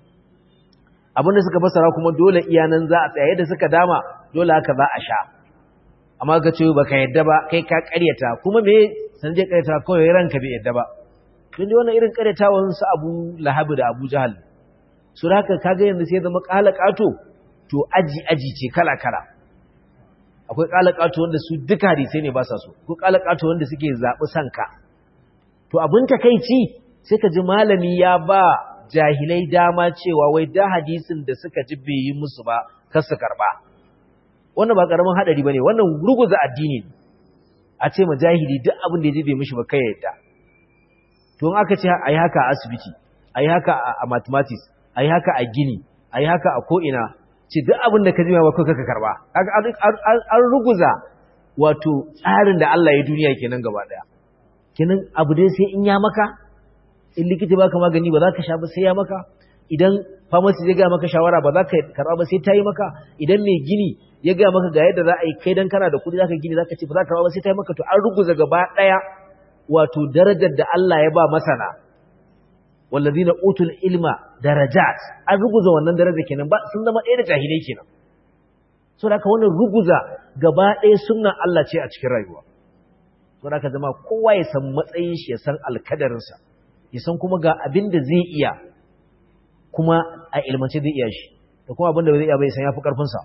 abinda suka fassara kuma dole iyanan za a tsaye da suka dama dole haka za a sha amma ka ce baka yadda ba kai ka karyata kuma me san je karyata kawai ranka bai yadda ba don dai wannan irin karyatawan su Abu Lahab da Abu Jahal su haka kaga yanzu sai zama kalakato to aji aji ce kala kala akwai kalakato wanda su duka hadisai ne ba sa so ko kalakato wanda suke zabi sanka to abin takeici sai ka ji malami ya ba jahilai dama cewa wai da hadisin da suka ji bai yi musu ba kar su karba wannan ba karamin hadari bane wannan ruguza addini a ce ma jahili duk abin da ya ji bai mishi ba kai yadda to in aka ce ayi haka a asibiti ayi haka a mathematics ayi haka a gini ayi haka a ko ina ce duk abin da ka ji ba kai ka karba an ruguza wato tsarin da Allah ya duniya kenan gaba daya kenan abu dai sai in ya maka in likita baka magani ba za ka sha ba sai ya maka idan pharmacy zai ga maka shawara ba za ka karba ba sai ta yi maka idan mai gini ya ga maka ga yadda za a yi kai dan kana da kudi za ka gini za ka ce ba za ka karba ba sai ta yi maka to an ruguza gaba daya wato darajar da Allah ya ba masana wallazina utul ilma darajat an ruguza wannan daraja kenan ba sun zama ɗaya da jahilai kenan so da wannan ruguza gaba ɗaya sunnan Allah ce a cikin rayuwa so da zama kowa ya san matsayin shi ya san alkadarinsa ya san kuma ga abin da zai iya kuma a ilmance zai iya shi da kuma abin da zai iya bai san ya fi ƙarfinsa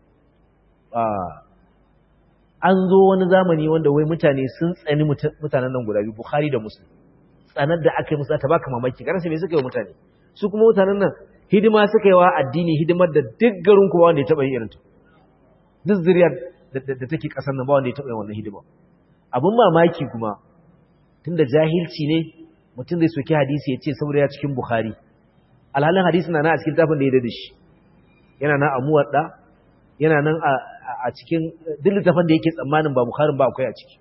an zo wani zamani wanda wai mutane sun tsani mutanen nan guda biyu bukhari da muslim tsanar da aka yi musu ta baka mamaki kana sai me suka yi mutane su kuma mutanen nan hidima suka yi wa addini hidimar da duk garin kuma wanda ya taɓa yin irin ta duk zuriyar da take ƙasar nan ba wanda ya taɓa yin wannan hidima abin mamaki kuma tunda jahilci ne mutum zai soki hadisi ya ce saboda ya cikin bukhari alhalin hadisi na na a cikin tafin da ya da shi yana nan a muwadda yana nan a cikin duk littafin da yake tsammanin ba bukharin ba akwai a ciki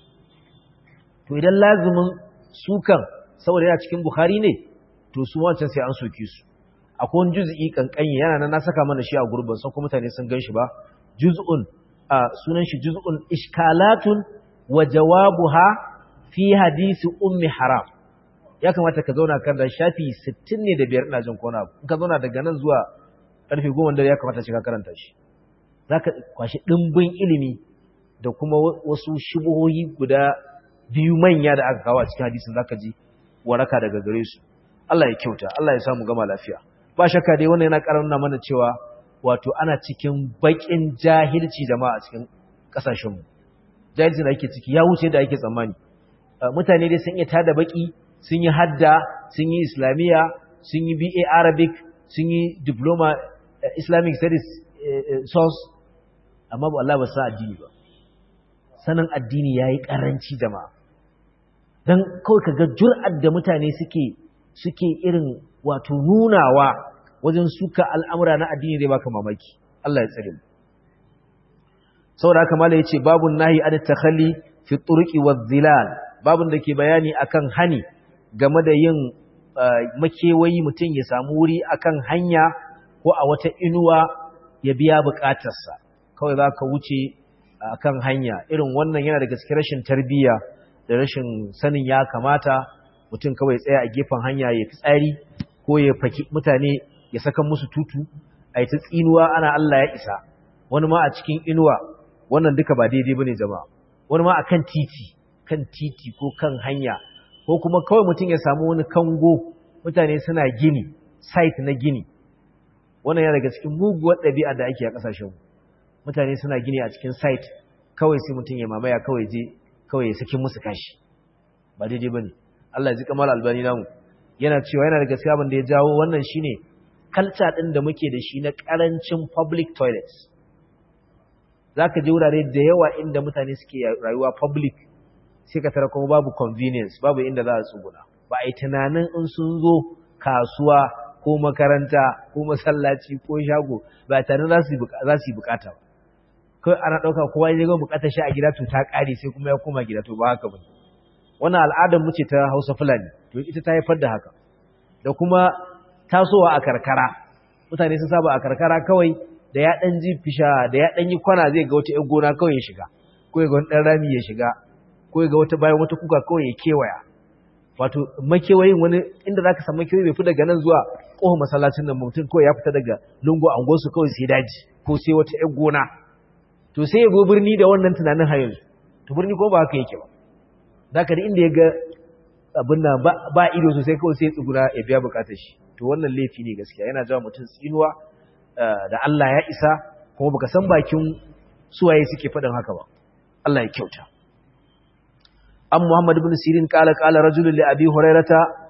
to idan lazumin sukan saboda yana cikin bukhari ne to su wancan sai an soke su akwai wani juz'i kankanyi yana nan na saka mana shi a gurbin sai kuma mutane sun gan shi ba juz'un a sunan shi juz'un ishkalatun wa jawabuha fi hadisi ummi haram ya kamata ka zauna kan da shafi 60 ne da biyar ina jin kona in ka zauna daga nan zuwa karfe 10 da ya kamata ka karanta shi zaka kwashi dimbin ilimi da kuma wasu shubuhoyi guda biyu manya da aka kawo a cikin hadisin zaka ji waraka daga gare su Allah ya kyauta Allah ya samu gama lafiya ba shakka dai wannan yana karanta mana cewa wato ana cikin bakin jahilci jama'a a cikin kasashen mu jahilci da ake ciki ya wuce da ake tsammani mutane dai sun iya tada baki sun yi hadda sun yi islamiyya sun yi BA Arabic sun yi diploma Islamic studies source amma ba Allah ba sa addini ba sanin addini yayi karanci jama'a dan kawai kaga jur'ar da mutane suke suke irin wato nunawa wajen suka al'amura na addini zai baka mamaki Allah ya tsare mu saboda haka mala yace babun nahi an takhalli fi turqi wadh-dhilal babun da ke bayani akan hani game da yin makewayi mutum ya samu wuri akan hanya ko a wata inuwa ya biya bukatarsa kawai za ka wuce akan hanya irin wannan yana daga cikin rashin tarbiyya da rashin sanin ya kamata mutum kawai tsaya a gefen hanya ya fi tsari ko ya faki mutane ya saka musu tutu a yi ta tsinuwa ana Allah ya isa wani ma a cikin inuwa wannan duka ba daidai bane jama'a wani ma akan titi kan titi ko kan hanya ko kuma kawai mutum ya samu wani kango mutane suna gini site na gini wannan yana daga cikin muguwar ɗabi'a da ake a ƙasashen mutane suna gini a cikin site kawai sai mutum ya mamaya kawai je kawai ya saki musu kashi ba daidai bane Allah ya ji kamar albani namu yana cewa yana da gaskiya abin da ya jawo wannan shine kalta din da muke da shi na karancin public toilets zaka je wurare da yawa inda mutane suke rayuwa public sai ka tara kuma babu convenience babu inda za a tsuguna ba a yi tunanin in sun zo kasuwa ko makaranta ko masallaci ko shago ba tare za su yi bukata ba kawai ana ɗauka kowa ya ga bukatar shi a gida to ta ƙare sai kuma ya koma gida to ba haka ba wannan al'adar mu ce ta hausa fulani to ita ta haifar da haka da kuma tasowa a karkara mutane sun saba a karkara kawai da ya ɗan ji fisha da ya ɗan yi kwana zai ga wata ‘yan gona kawai ya shiga ko ya ga wani ɗan rami ya shiga ko ya ga wata bayan wata kuka kawai ya kewaya wato makewayin wani inda za ka samu makewayi bai fi daga nan zuwa ƙofar masallacin nan mutum kawai ya fita daga lungu angonsu kawai sai daji ko sai wata ‘yan gona to sai ya go birni da wannan tunanin har yanzu to birni ko ba haka yake ba za ka da inda ya ga abin nan ba ido sosai kawai sai ya tsugura ya biya bukatar shi to wannan laifi ne gaskiya yana jawo mutum tsinuwa da Allah ya isa kuma baka san bakin suwaye suke faɗin haka ba Allah ya kyauta an Muhammad ibn Sirin kala kala rajulun li Abi Hurairata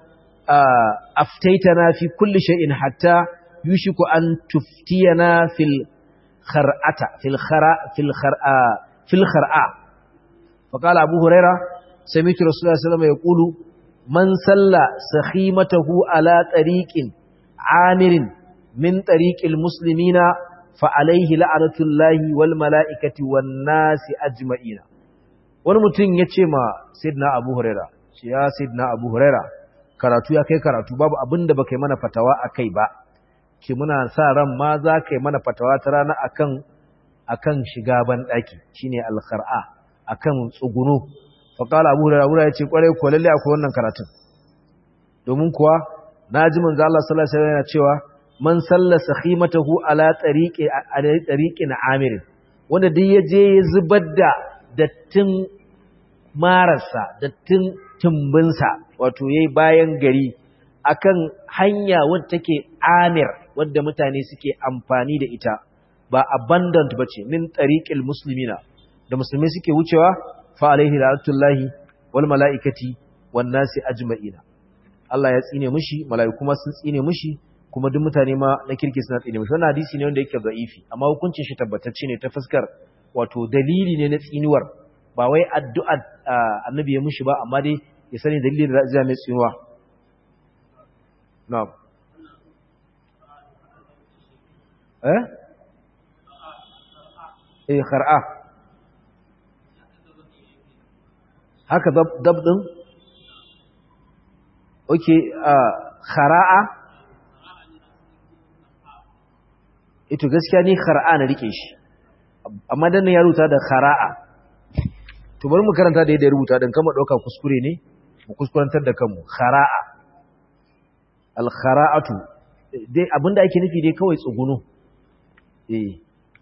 aftaitana fi kulli shay'in hatta yushiku an tuftiyana fil khar'ata fil khara fil khar'a fil khar'a فقال أبو هريرة سمعت رسول الله صلى الله عليه وسلم يقول من صلى سخيمته على طريق عامر من طريق المسلمين فعليه لعنة الله والملائكة والناس أجمعين wani mutum ya ce ma Sidna Abu Huraira shi ya Sidna Abu Huraira karatu ya kai karatu babu abin da baka yi mana fatawa a kai ba ki muna sa ran ma za ka yi mana fatawa ta rana akan akan shiga ban daki shine al-khar'a akan tsuguno faƙala abu da rabura ya ce ƙwarai ko lalle akwai wannan karatun domin kuwa na ji manzo Allah sallallahu alaihi wasallam yana cewa man salla sakhimatahu ala tariqi ala tariqin amir wanda duk ya je ya zubar da dattin mararsa dattin tumbinsa wato yayi bayan gari akan hanya wadda take amir wadda mutane suke amfani da ita ba abundant bace min tariqil muslimina da musulmai suke wucewa fa alaihi la'atullahi wal mala'ikati wan nasi ajma'ina Allah ya tsine mushi mala'iku ma sun tsine mushi kuma duk mutane ma na kirki suna tsine mushi wannan hadisi ne wanda yake da'ifi amma hukuncin shi tabbatacce ne ta fuskar wato dalili ne na tsinuwar ba wai addu'a annabi ya mushi ba amma dai ya sani dalilin da zai mai tsinuwa na'am eh eh khar'a haka dab ɗin? ok khara'a ito gaskiya ni khara'a na rike shi amma dan ya rubuta da khara'a to bari mu karanta da yadda ya rubuta dan kama ɗauka kuskure ne mu kuskurantar da kanmu khara'a al khara'atu dai abinda ake nufi dai kawai tsuguno eh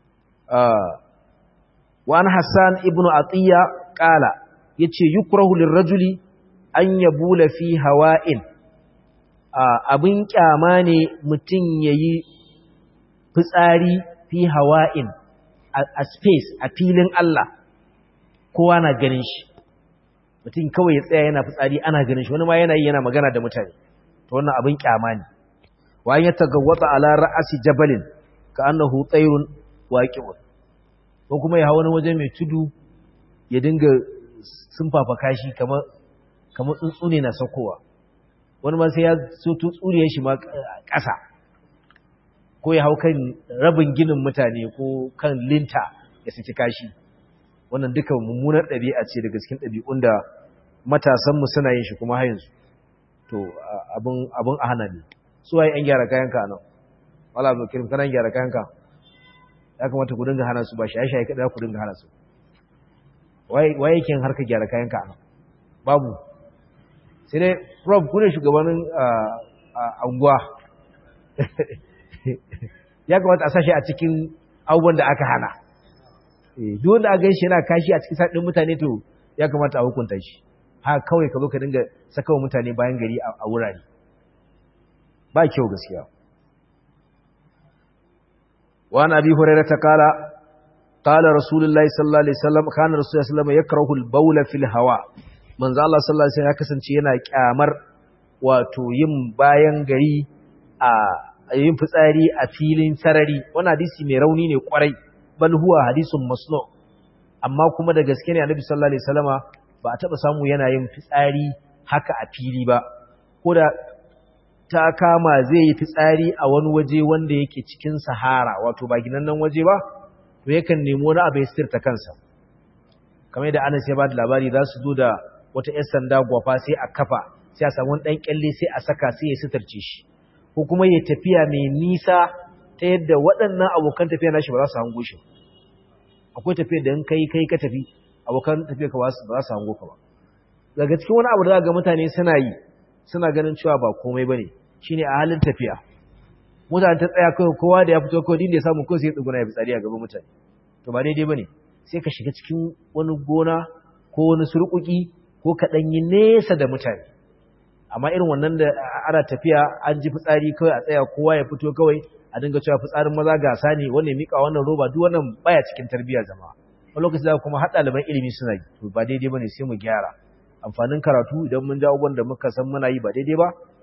wa an hassan ibnu atiya qala yace yukrahu lirrajuli an yabula fi hawa'in abin kyama ne mutum yayi fitsari fi hawa'in a space a filin Allah kowa na ganin shi mutum kawai ya tsaya yana fitsari ana ganin shi wani ma yana yi yana magana da mutane to wannan abin kyama ne wa ya tagawwata ala ra'asi jabalin ka annahu tsayrun waqi'un ko kuma ya hawo wani waje mai tudu ya dinga sun fafaka shi kamar tsuntsu ne na saukowa wani ma sai ya so tsuriyar shi ma ƙasa ko ya hau kan rabin ginin mutane ko kan linta ya saki kashi wannan duka mummunar ɗabi'a ce daga cikin ɗabi'un da matasanmu suna yin shi kuma hayansu to abin a hana ne su waye ‘yan gyara kayanka a nan wala abu kirim kanan gyara kayanka ya kamata ku dinga hana su ba shaye-shaye kaɗa ku dinga hana su waye yake harkar gyara kayanka a nan babu sai dai rob kuna shugabanin anguwa ya kamata a sashi a cikin abubuwan da aka hana duk wanda a gan shi yana kashi a cikin saɗin mutane to ya kamata a hukunta shi haka kawai ka zo ka dinga sakawa mutane bayan gari a wurare ba kyau gaskiya wa na abi hurairah ta kala qala rasulullahi sallallahu alaihi wasallam kana rasulullahi sallallahu alaihi wasallam yakrahu al-bawl fil hawa manzo Allah sallallahu alaihi wasallam ya kasance yana kyamar wato yin bayan gari a yin fitsari a filin sarari wannan hadisi mai rauni ne kwarai bal huwa hadisun masnu amma kuma da gaske ne annabi sallallahu alaihi wasallama ba a taba samu yana yin fitsari haka a fili ba ko da ta kama zai yi fitsari a wani waje wanda yake cikin sahara wato ba ginannan waje ba to yakan nemi wani abu ya sirta kansa kamar yadda Anas ya ba da labari za su zo da wata 'yar sanda gwafa sai a kafa sai a samu ɗan kyalle sai a saka sai ya sitarce shi ko kuma ya tafiya mai nisa ta yadda waɗannan abokan tafiya nashi ba za su hango shi akwai tafiya da in kai kai ka tafi abokan tafiya ka ba za su hango ka ba daga cikin wani abu da ga mutane suna yi suna ganin cewa ba komai bane shine a halin tafiya mutane ta tsaya kawai kowa da ya fito kawai din da ya samu kawai sai ya tsuguna ya fitsari a gaban mutane to ba daidai bane sai ka shiga cikin wani gona ko wani surkuki ko ka yi nesa da mutane amma irin wannan da ana tafiya an ji fitsari kawai a tsaya kowa ya fito kawai a dinga cewa fitsarin maza gasa ne wanda ya mika wannan roba duk wannan baya cikin tarbiyya zama wani lokaci za kuma har ɗaliban ilimi suna yi to ba daidai bane sai mu gyara amfanin karatu idan mun ji abubuwan da muka san muna yi ba daidai ba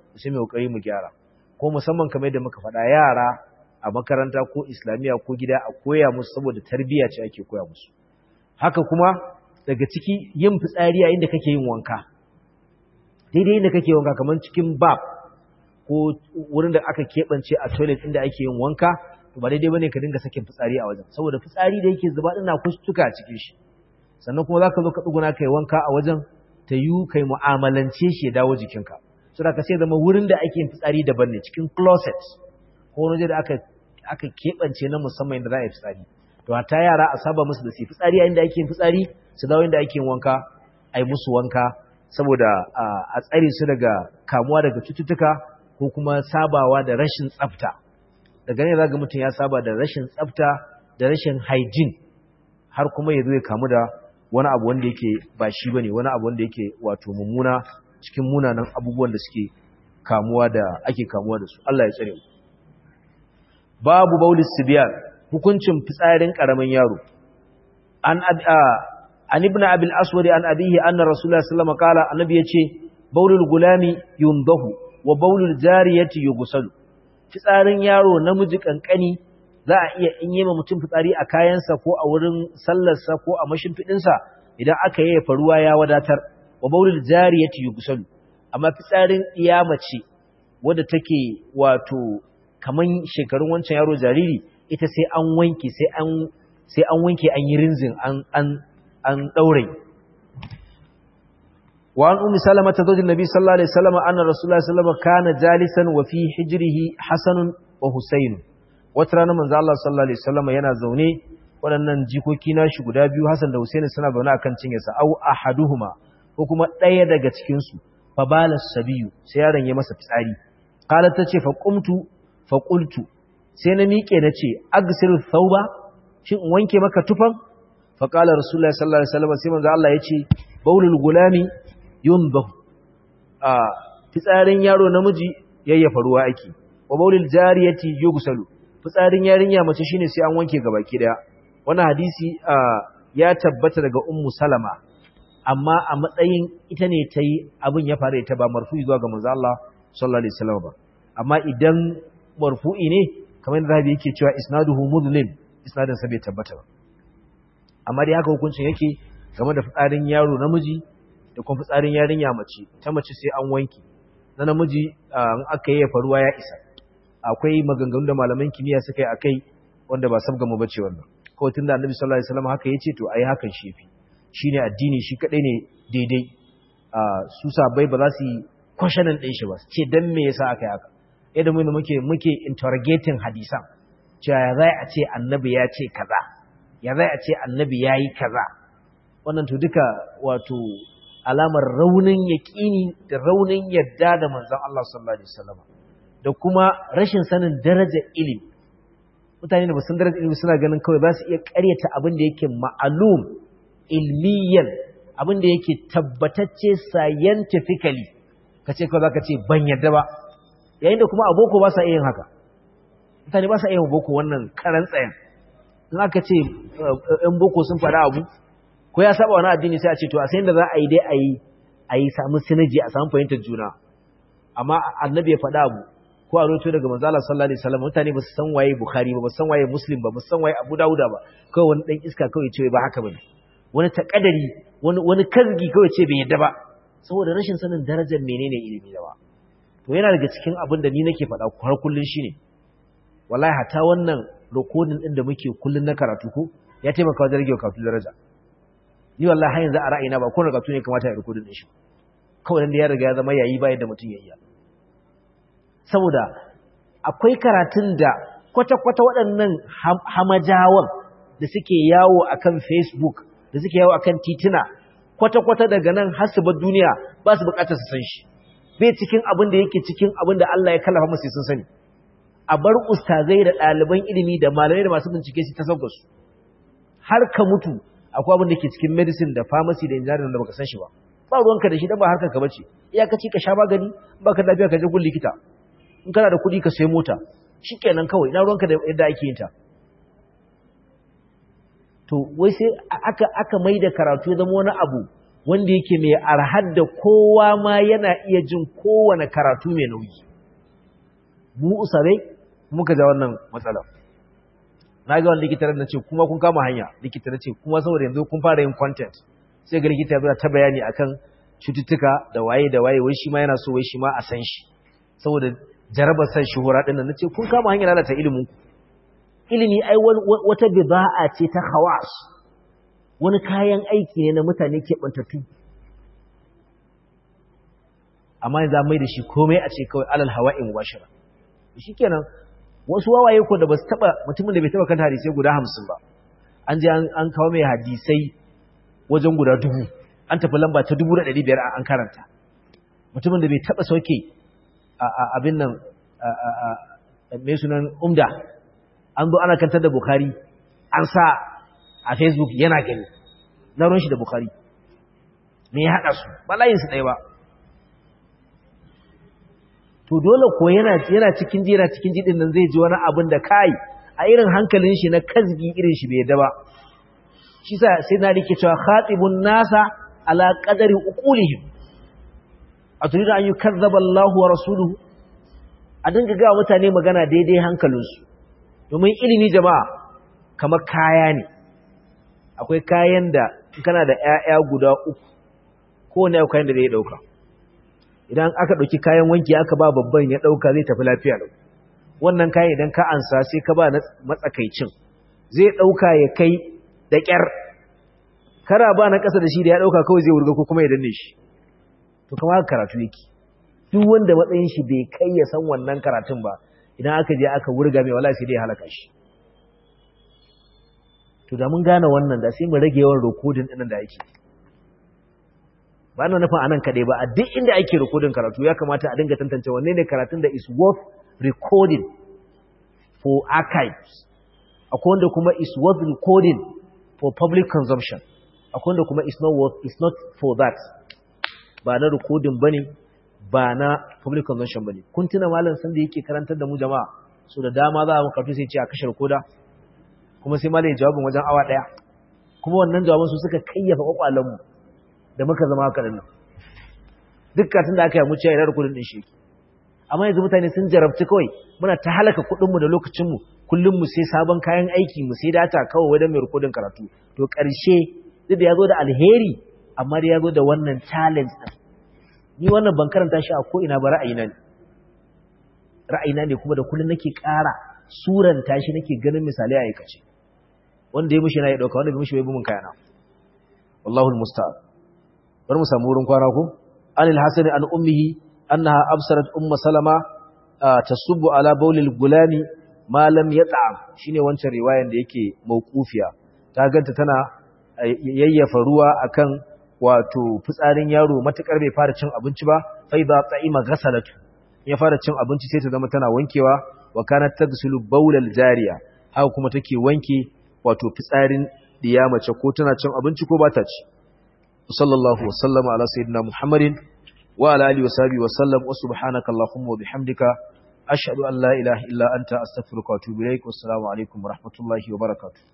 sai mai kokari mu gyara ko musamman kamar yadda muka faɗa yara a makaranta ko islamiyya ko gida a koya musu saboda tarbiyya ce ake koya musu haka kuma daga ciki yin fitsari a inda kake yin wanka daidai inda kake wanka kamar cikin bab ko wurin da aka keɓance a toilet inda ake yin wanka to ba daidai bane ka dinga sakin fitsari a wajen saboda fitsari da yake zuba ina kustuka a cikin shi sannan kuma zaka zo ka tsuguna kai wanka a wajen ta yi kai mu'amalance shi ya dawo jikinka so da ka sai zama wurin da ake yin fitsari daban ne cikin closet ko wani da aka aka keɓance na musamman inda za a yi fitsari to hatta yara a saba musu da su fitsari a inda ake yin fitsari su dawo inda ake yin wanka a yi musu wanka saboda a tsare su daga kamuwa daga cututtuka ko kuma sabawa da rashin tsafta daga ne zaga mutum ya saba da rashin tsafta da rashin hygiene har kuma ya zo ya kamu da wani abu wanda yake ba shi bane wani abu wanda yake wato mummuna cikin munanan abubuwan da suke kamuwa da ake kamuwa da su Allah ya tsare mu babu baulis sibyan hukuncin fitsarin karamin yaro an an ibn abil aswad an abihi anna rasulullahi sallallahu alaihi wasallam qala annabi yace baulul gulami yundahu wa baulul jariyati yughsalu fitsarin yaro namiji kankani za a iya in yi ma mutum fitsari a kayansa ko a wurin sallarsa ko a mashimfiɗinsa idan aka yi faruwa ya wadatar wa baulul jariyati yughsalu amma fitsarin iya mace wadda take wato kaman shekarun wancan yaro jariri ita sai an wanke sai an sai an wanke an yi rinzin an an an daure wa an ummi salama ta zojin nabi sallallahu alaihi wasallam anna rasulullahi sallallahu alaihi wasallam kana jalisan wa fi hijrihi hasanun wa husayn wata rana manzo Allah sallallahu alaihi wasallam yana zaune waɗannan jikoki na shi guda biyu Hassan da Husaini suna zaune akan cinyarsa au ahaduhuma ko kuma ɗaya daga cikin su fa bala sabiyu sai yaron ya masa fitsari qalat tace fa qumtu fa qultu sai na miƙe nace agsil thawba shin in wanke maka tufan fa qala rasulullahi sallallahu alaihi wasallam sai manzo Allah yace baulul gulami yunbah a fitsarin yaro namiji yayyafa ruwa ake wa baulul jariyati yughsalu fitsarin yarinya mace shine sai an wanke gabaki daya wannan hadisi ya tabbata daga ummu salama amma a matsayin ita ne ta yi abin ya faru ita ba marfu'i zuwa ga manzo Allah sallallahu alaihi wasallam ba amma idan marfu'i ne kamar da Rabi yake cewa isnaduhu mudlim isnadin sa bai tabbata ba amma dai haka hukuncin yake game da fitsarin yaro namiji da kuma fitsarin yarinya mace ta mace sai an wanke na namiji in aka yi faruwa ya isa akwai maganganu da malaman kimiyya suka yi akai wanda ba sabga mu bace wannan kawai tunda annabi sallallahu alaihi wasallam haka yace to ai hakan shi yafi shine addini shi kadai ne daidai su sabai ba za su yi questioning din shi ba ce dan me yasa aka yi haka yadda mu muke muke interrogating hadisan cewa ya zai a ce annabi ya ce kaza ya zai a ce annabi ya yi kaza wannan to duka wato alamar raunin yaƙini da raunin yadda da manzon Allah sallallahu alaihi wasallam da kuma rashin sanin darajar ilimi mutane da basun darajar ilimi suna ganin kawai za su iya ƙaryata abin da yake ma'alum ilmiyan abin da yake tabbatacce scientifically ka ce kawai za ka ce ban yadda ba yayin da kuma aboko ba sa iya yin haka mutane ba sa iya boko wannan karan tsayen in aka ce ‘yan boko sun faɗa abu ko ya saba wani addini sai a ce to a sayin da za a yi dai a yi a yi samu sinaji a samu fahimtar juna amma annabi ya faɗa abu ko a roto daga manzala sallallahu alaihi wasallam mutane ba su san waye bukhari ba ba su san waye muslim ba ba su san waye abu dauda ba kawai wani dan iska kawai ce ba haka bane wani takadari wani wani kazgi kawai ce bai yadda ba saboda rashin sanin darajar menene ilimi da ba to yana daga cikin abin da ni nake faɗa har kullun shine wallahi hata wannan recording din da muke kullun na karatu ko ya taimaka wajen rage karatu daraja ni wallahi har yanzu a ra'ayina ba ko karatu ne kamata ya recording din shi kawai dan da ya riga ya zama yayi ba yadda mutum ya iya saboda akwai karatun da kwata-kwata waɗannan hamajawan da suke yawo akan Facebook da suke yawo akan tituna kwata-kwata daga nan har su bar duniya ba su bukatar su san shi bai cikin abin da yake cikin abin da Allah ya kallafa musu sun sani a bar ustazai da ɗaliban ilimi da malamai da masu bincike su ta sauka su har ka mutu akwai abin da ke cikin medicine da pharmacy da engineering da baka san shi ba ba ruwanka da shi dan ba harkar ka bace iyakaci ka sha magani baka lafiya ka je gun likita in kana da kuɗi ka sayi mota shikenan kawai ina ruwanka da yadda ake yin ta to wai sai aka aka mai da karatu ya zama wani abu wanda yake mai arhar da kowa ma yana iya jin kowane karatu mai nauyi mu usarai muka ja wannan matsalar na ga wani likitar na ce kuma kun kama hanya likita na ce kuma saboda yanzu kun fara yin content sai ga likita ya ta bayani akan cututtuka da waye da waye wai shi ma yana so wai shi ma a san shi saboda jarabar san shuhura din nan nace kun kama hanyar lalata ilimin ku ilimi ai wata bida'a ce ta khawas wani kayan aiki ne na mutane ke bantattu amma yanzu mai da shi komai a ce kawai alal hawa'i mubashara shikenan wasu wawaye ko da basu taba mutumin da bai taba kanta hadisi guda 50 ba an je an kawo mai hadisai wajen guda dubu an tafi lamba ta dubu da ɗari biyar an karanta mutumin da bai taɓa sauke abin nan mai sunan umda an zo ana kantar da bukari an sa a facebook yana gani na ruwan shi da bukari me ya haɗa su ba layinsu ɗaya ba to dole ko yana cikin ji yana cikin ji nan zai ji wani abin da kai a irin hankalin shi na kazgi irin shi bai yadda ba shi sa sai na rike cewa khatibun nasa ala qadari uqulihim aturidu an yukazzaba Allahu wa rasuluhu a dinga ga mutane magana daidai hankalinsu domin ilimi jama'a kamar kaya ne akwai kayan da kana da ƴaƴa guda uku kowane akwai kayan da zai dauka idan aka dauki kayan wanki aka ba babban ya dauka zai tafi lafiya lau wannan kayan idan ka ansa sai ka ba matsakaicin zai dauka ya kai da ƙyar kara ba na ƙasa da shi da ya ɗauka kawai zai wurga ko kuma ya danne shi to kama haka karatu yake duk wanda matsayin shi bai kai ya san wannan karatun ba idan aka je aka wurga mai wala sai dai halaka shi to da mun gane wannan da sai mu rage yawan rikodin ɗin da ake ba na nufin anan kaɗai ba a duk inda ake rikodin karatu ya kamata a dinga tantance wanne ne karatun da is worth recording for archives akwai wanda kuma is worth recording for public consumption akwai wanda kuma is not worth is not for that ba na recording bane ba na public consumption bane kun tuna malam san da yake karantar da mu jama'a so da dama za mu karatu sai ce a kashe rekoda kuma sai malam ya jawabin wajen awa daya kuma wannan jawaban su suka kayyafa kwakwalen mu da muka zama haka nan dukkan da aka yi mu ce ina recording din shi amma yanzu mutane sun jarabci kawai muna ta halaka kuɗin mu da lokacin mu kullum mu sai sabon kayan aiki mu sai data kawai wajen mai rikodin karatu to ƙarshe duk da ya zo da alheri amma da ya zo da wannan challenge ɗin ni wannan ban karanta shi a ko'ina ba ra'ayina ne ra'ayina ne kuma da kullum nake ƙara suranta shi nake ganin misali a aikace wanda ya mushi na ya ɗauka wanda bai mushi bai bumin kayana wallahul musta'an bar mu samu wurin kwana ko anil hasan an ummihi annaha absarat umma salama tasubbu ala bawlil gulami malam ya ta'am shine wancan riwayan da yake mauqufiya ta ganta tana yayyafa ruwa akan wato fitsarin yaro matakar bai fara cin abinci ba fa idza ta'ima ghasalatu ya fara cin abinci sai ta zama tana wankewa wa kanat tagsulu bawlal jariya haka kuma take wanke wato fitsarin diya mace ko tana cin abinci ko ba ta ci sallallahu wa sallama ala sayyidina muhammadin wa ala alihi wa sahbihi wa sallam wa subhanaka allahumma wa bihamdika ashhadu an la ilaha illa anta astaghfiruka wa atubu ilaik wassalamu alaikum wa rahmatullahi wa barakatuh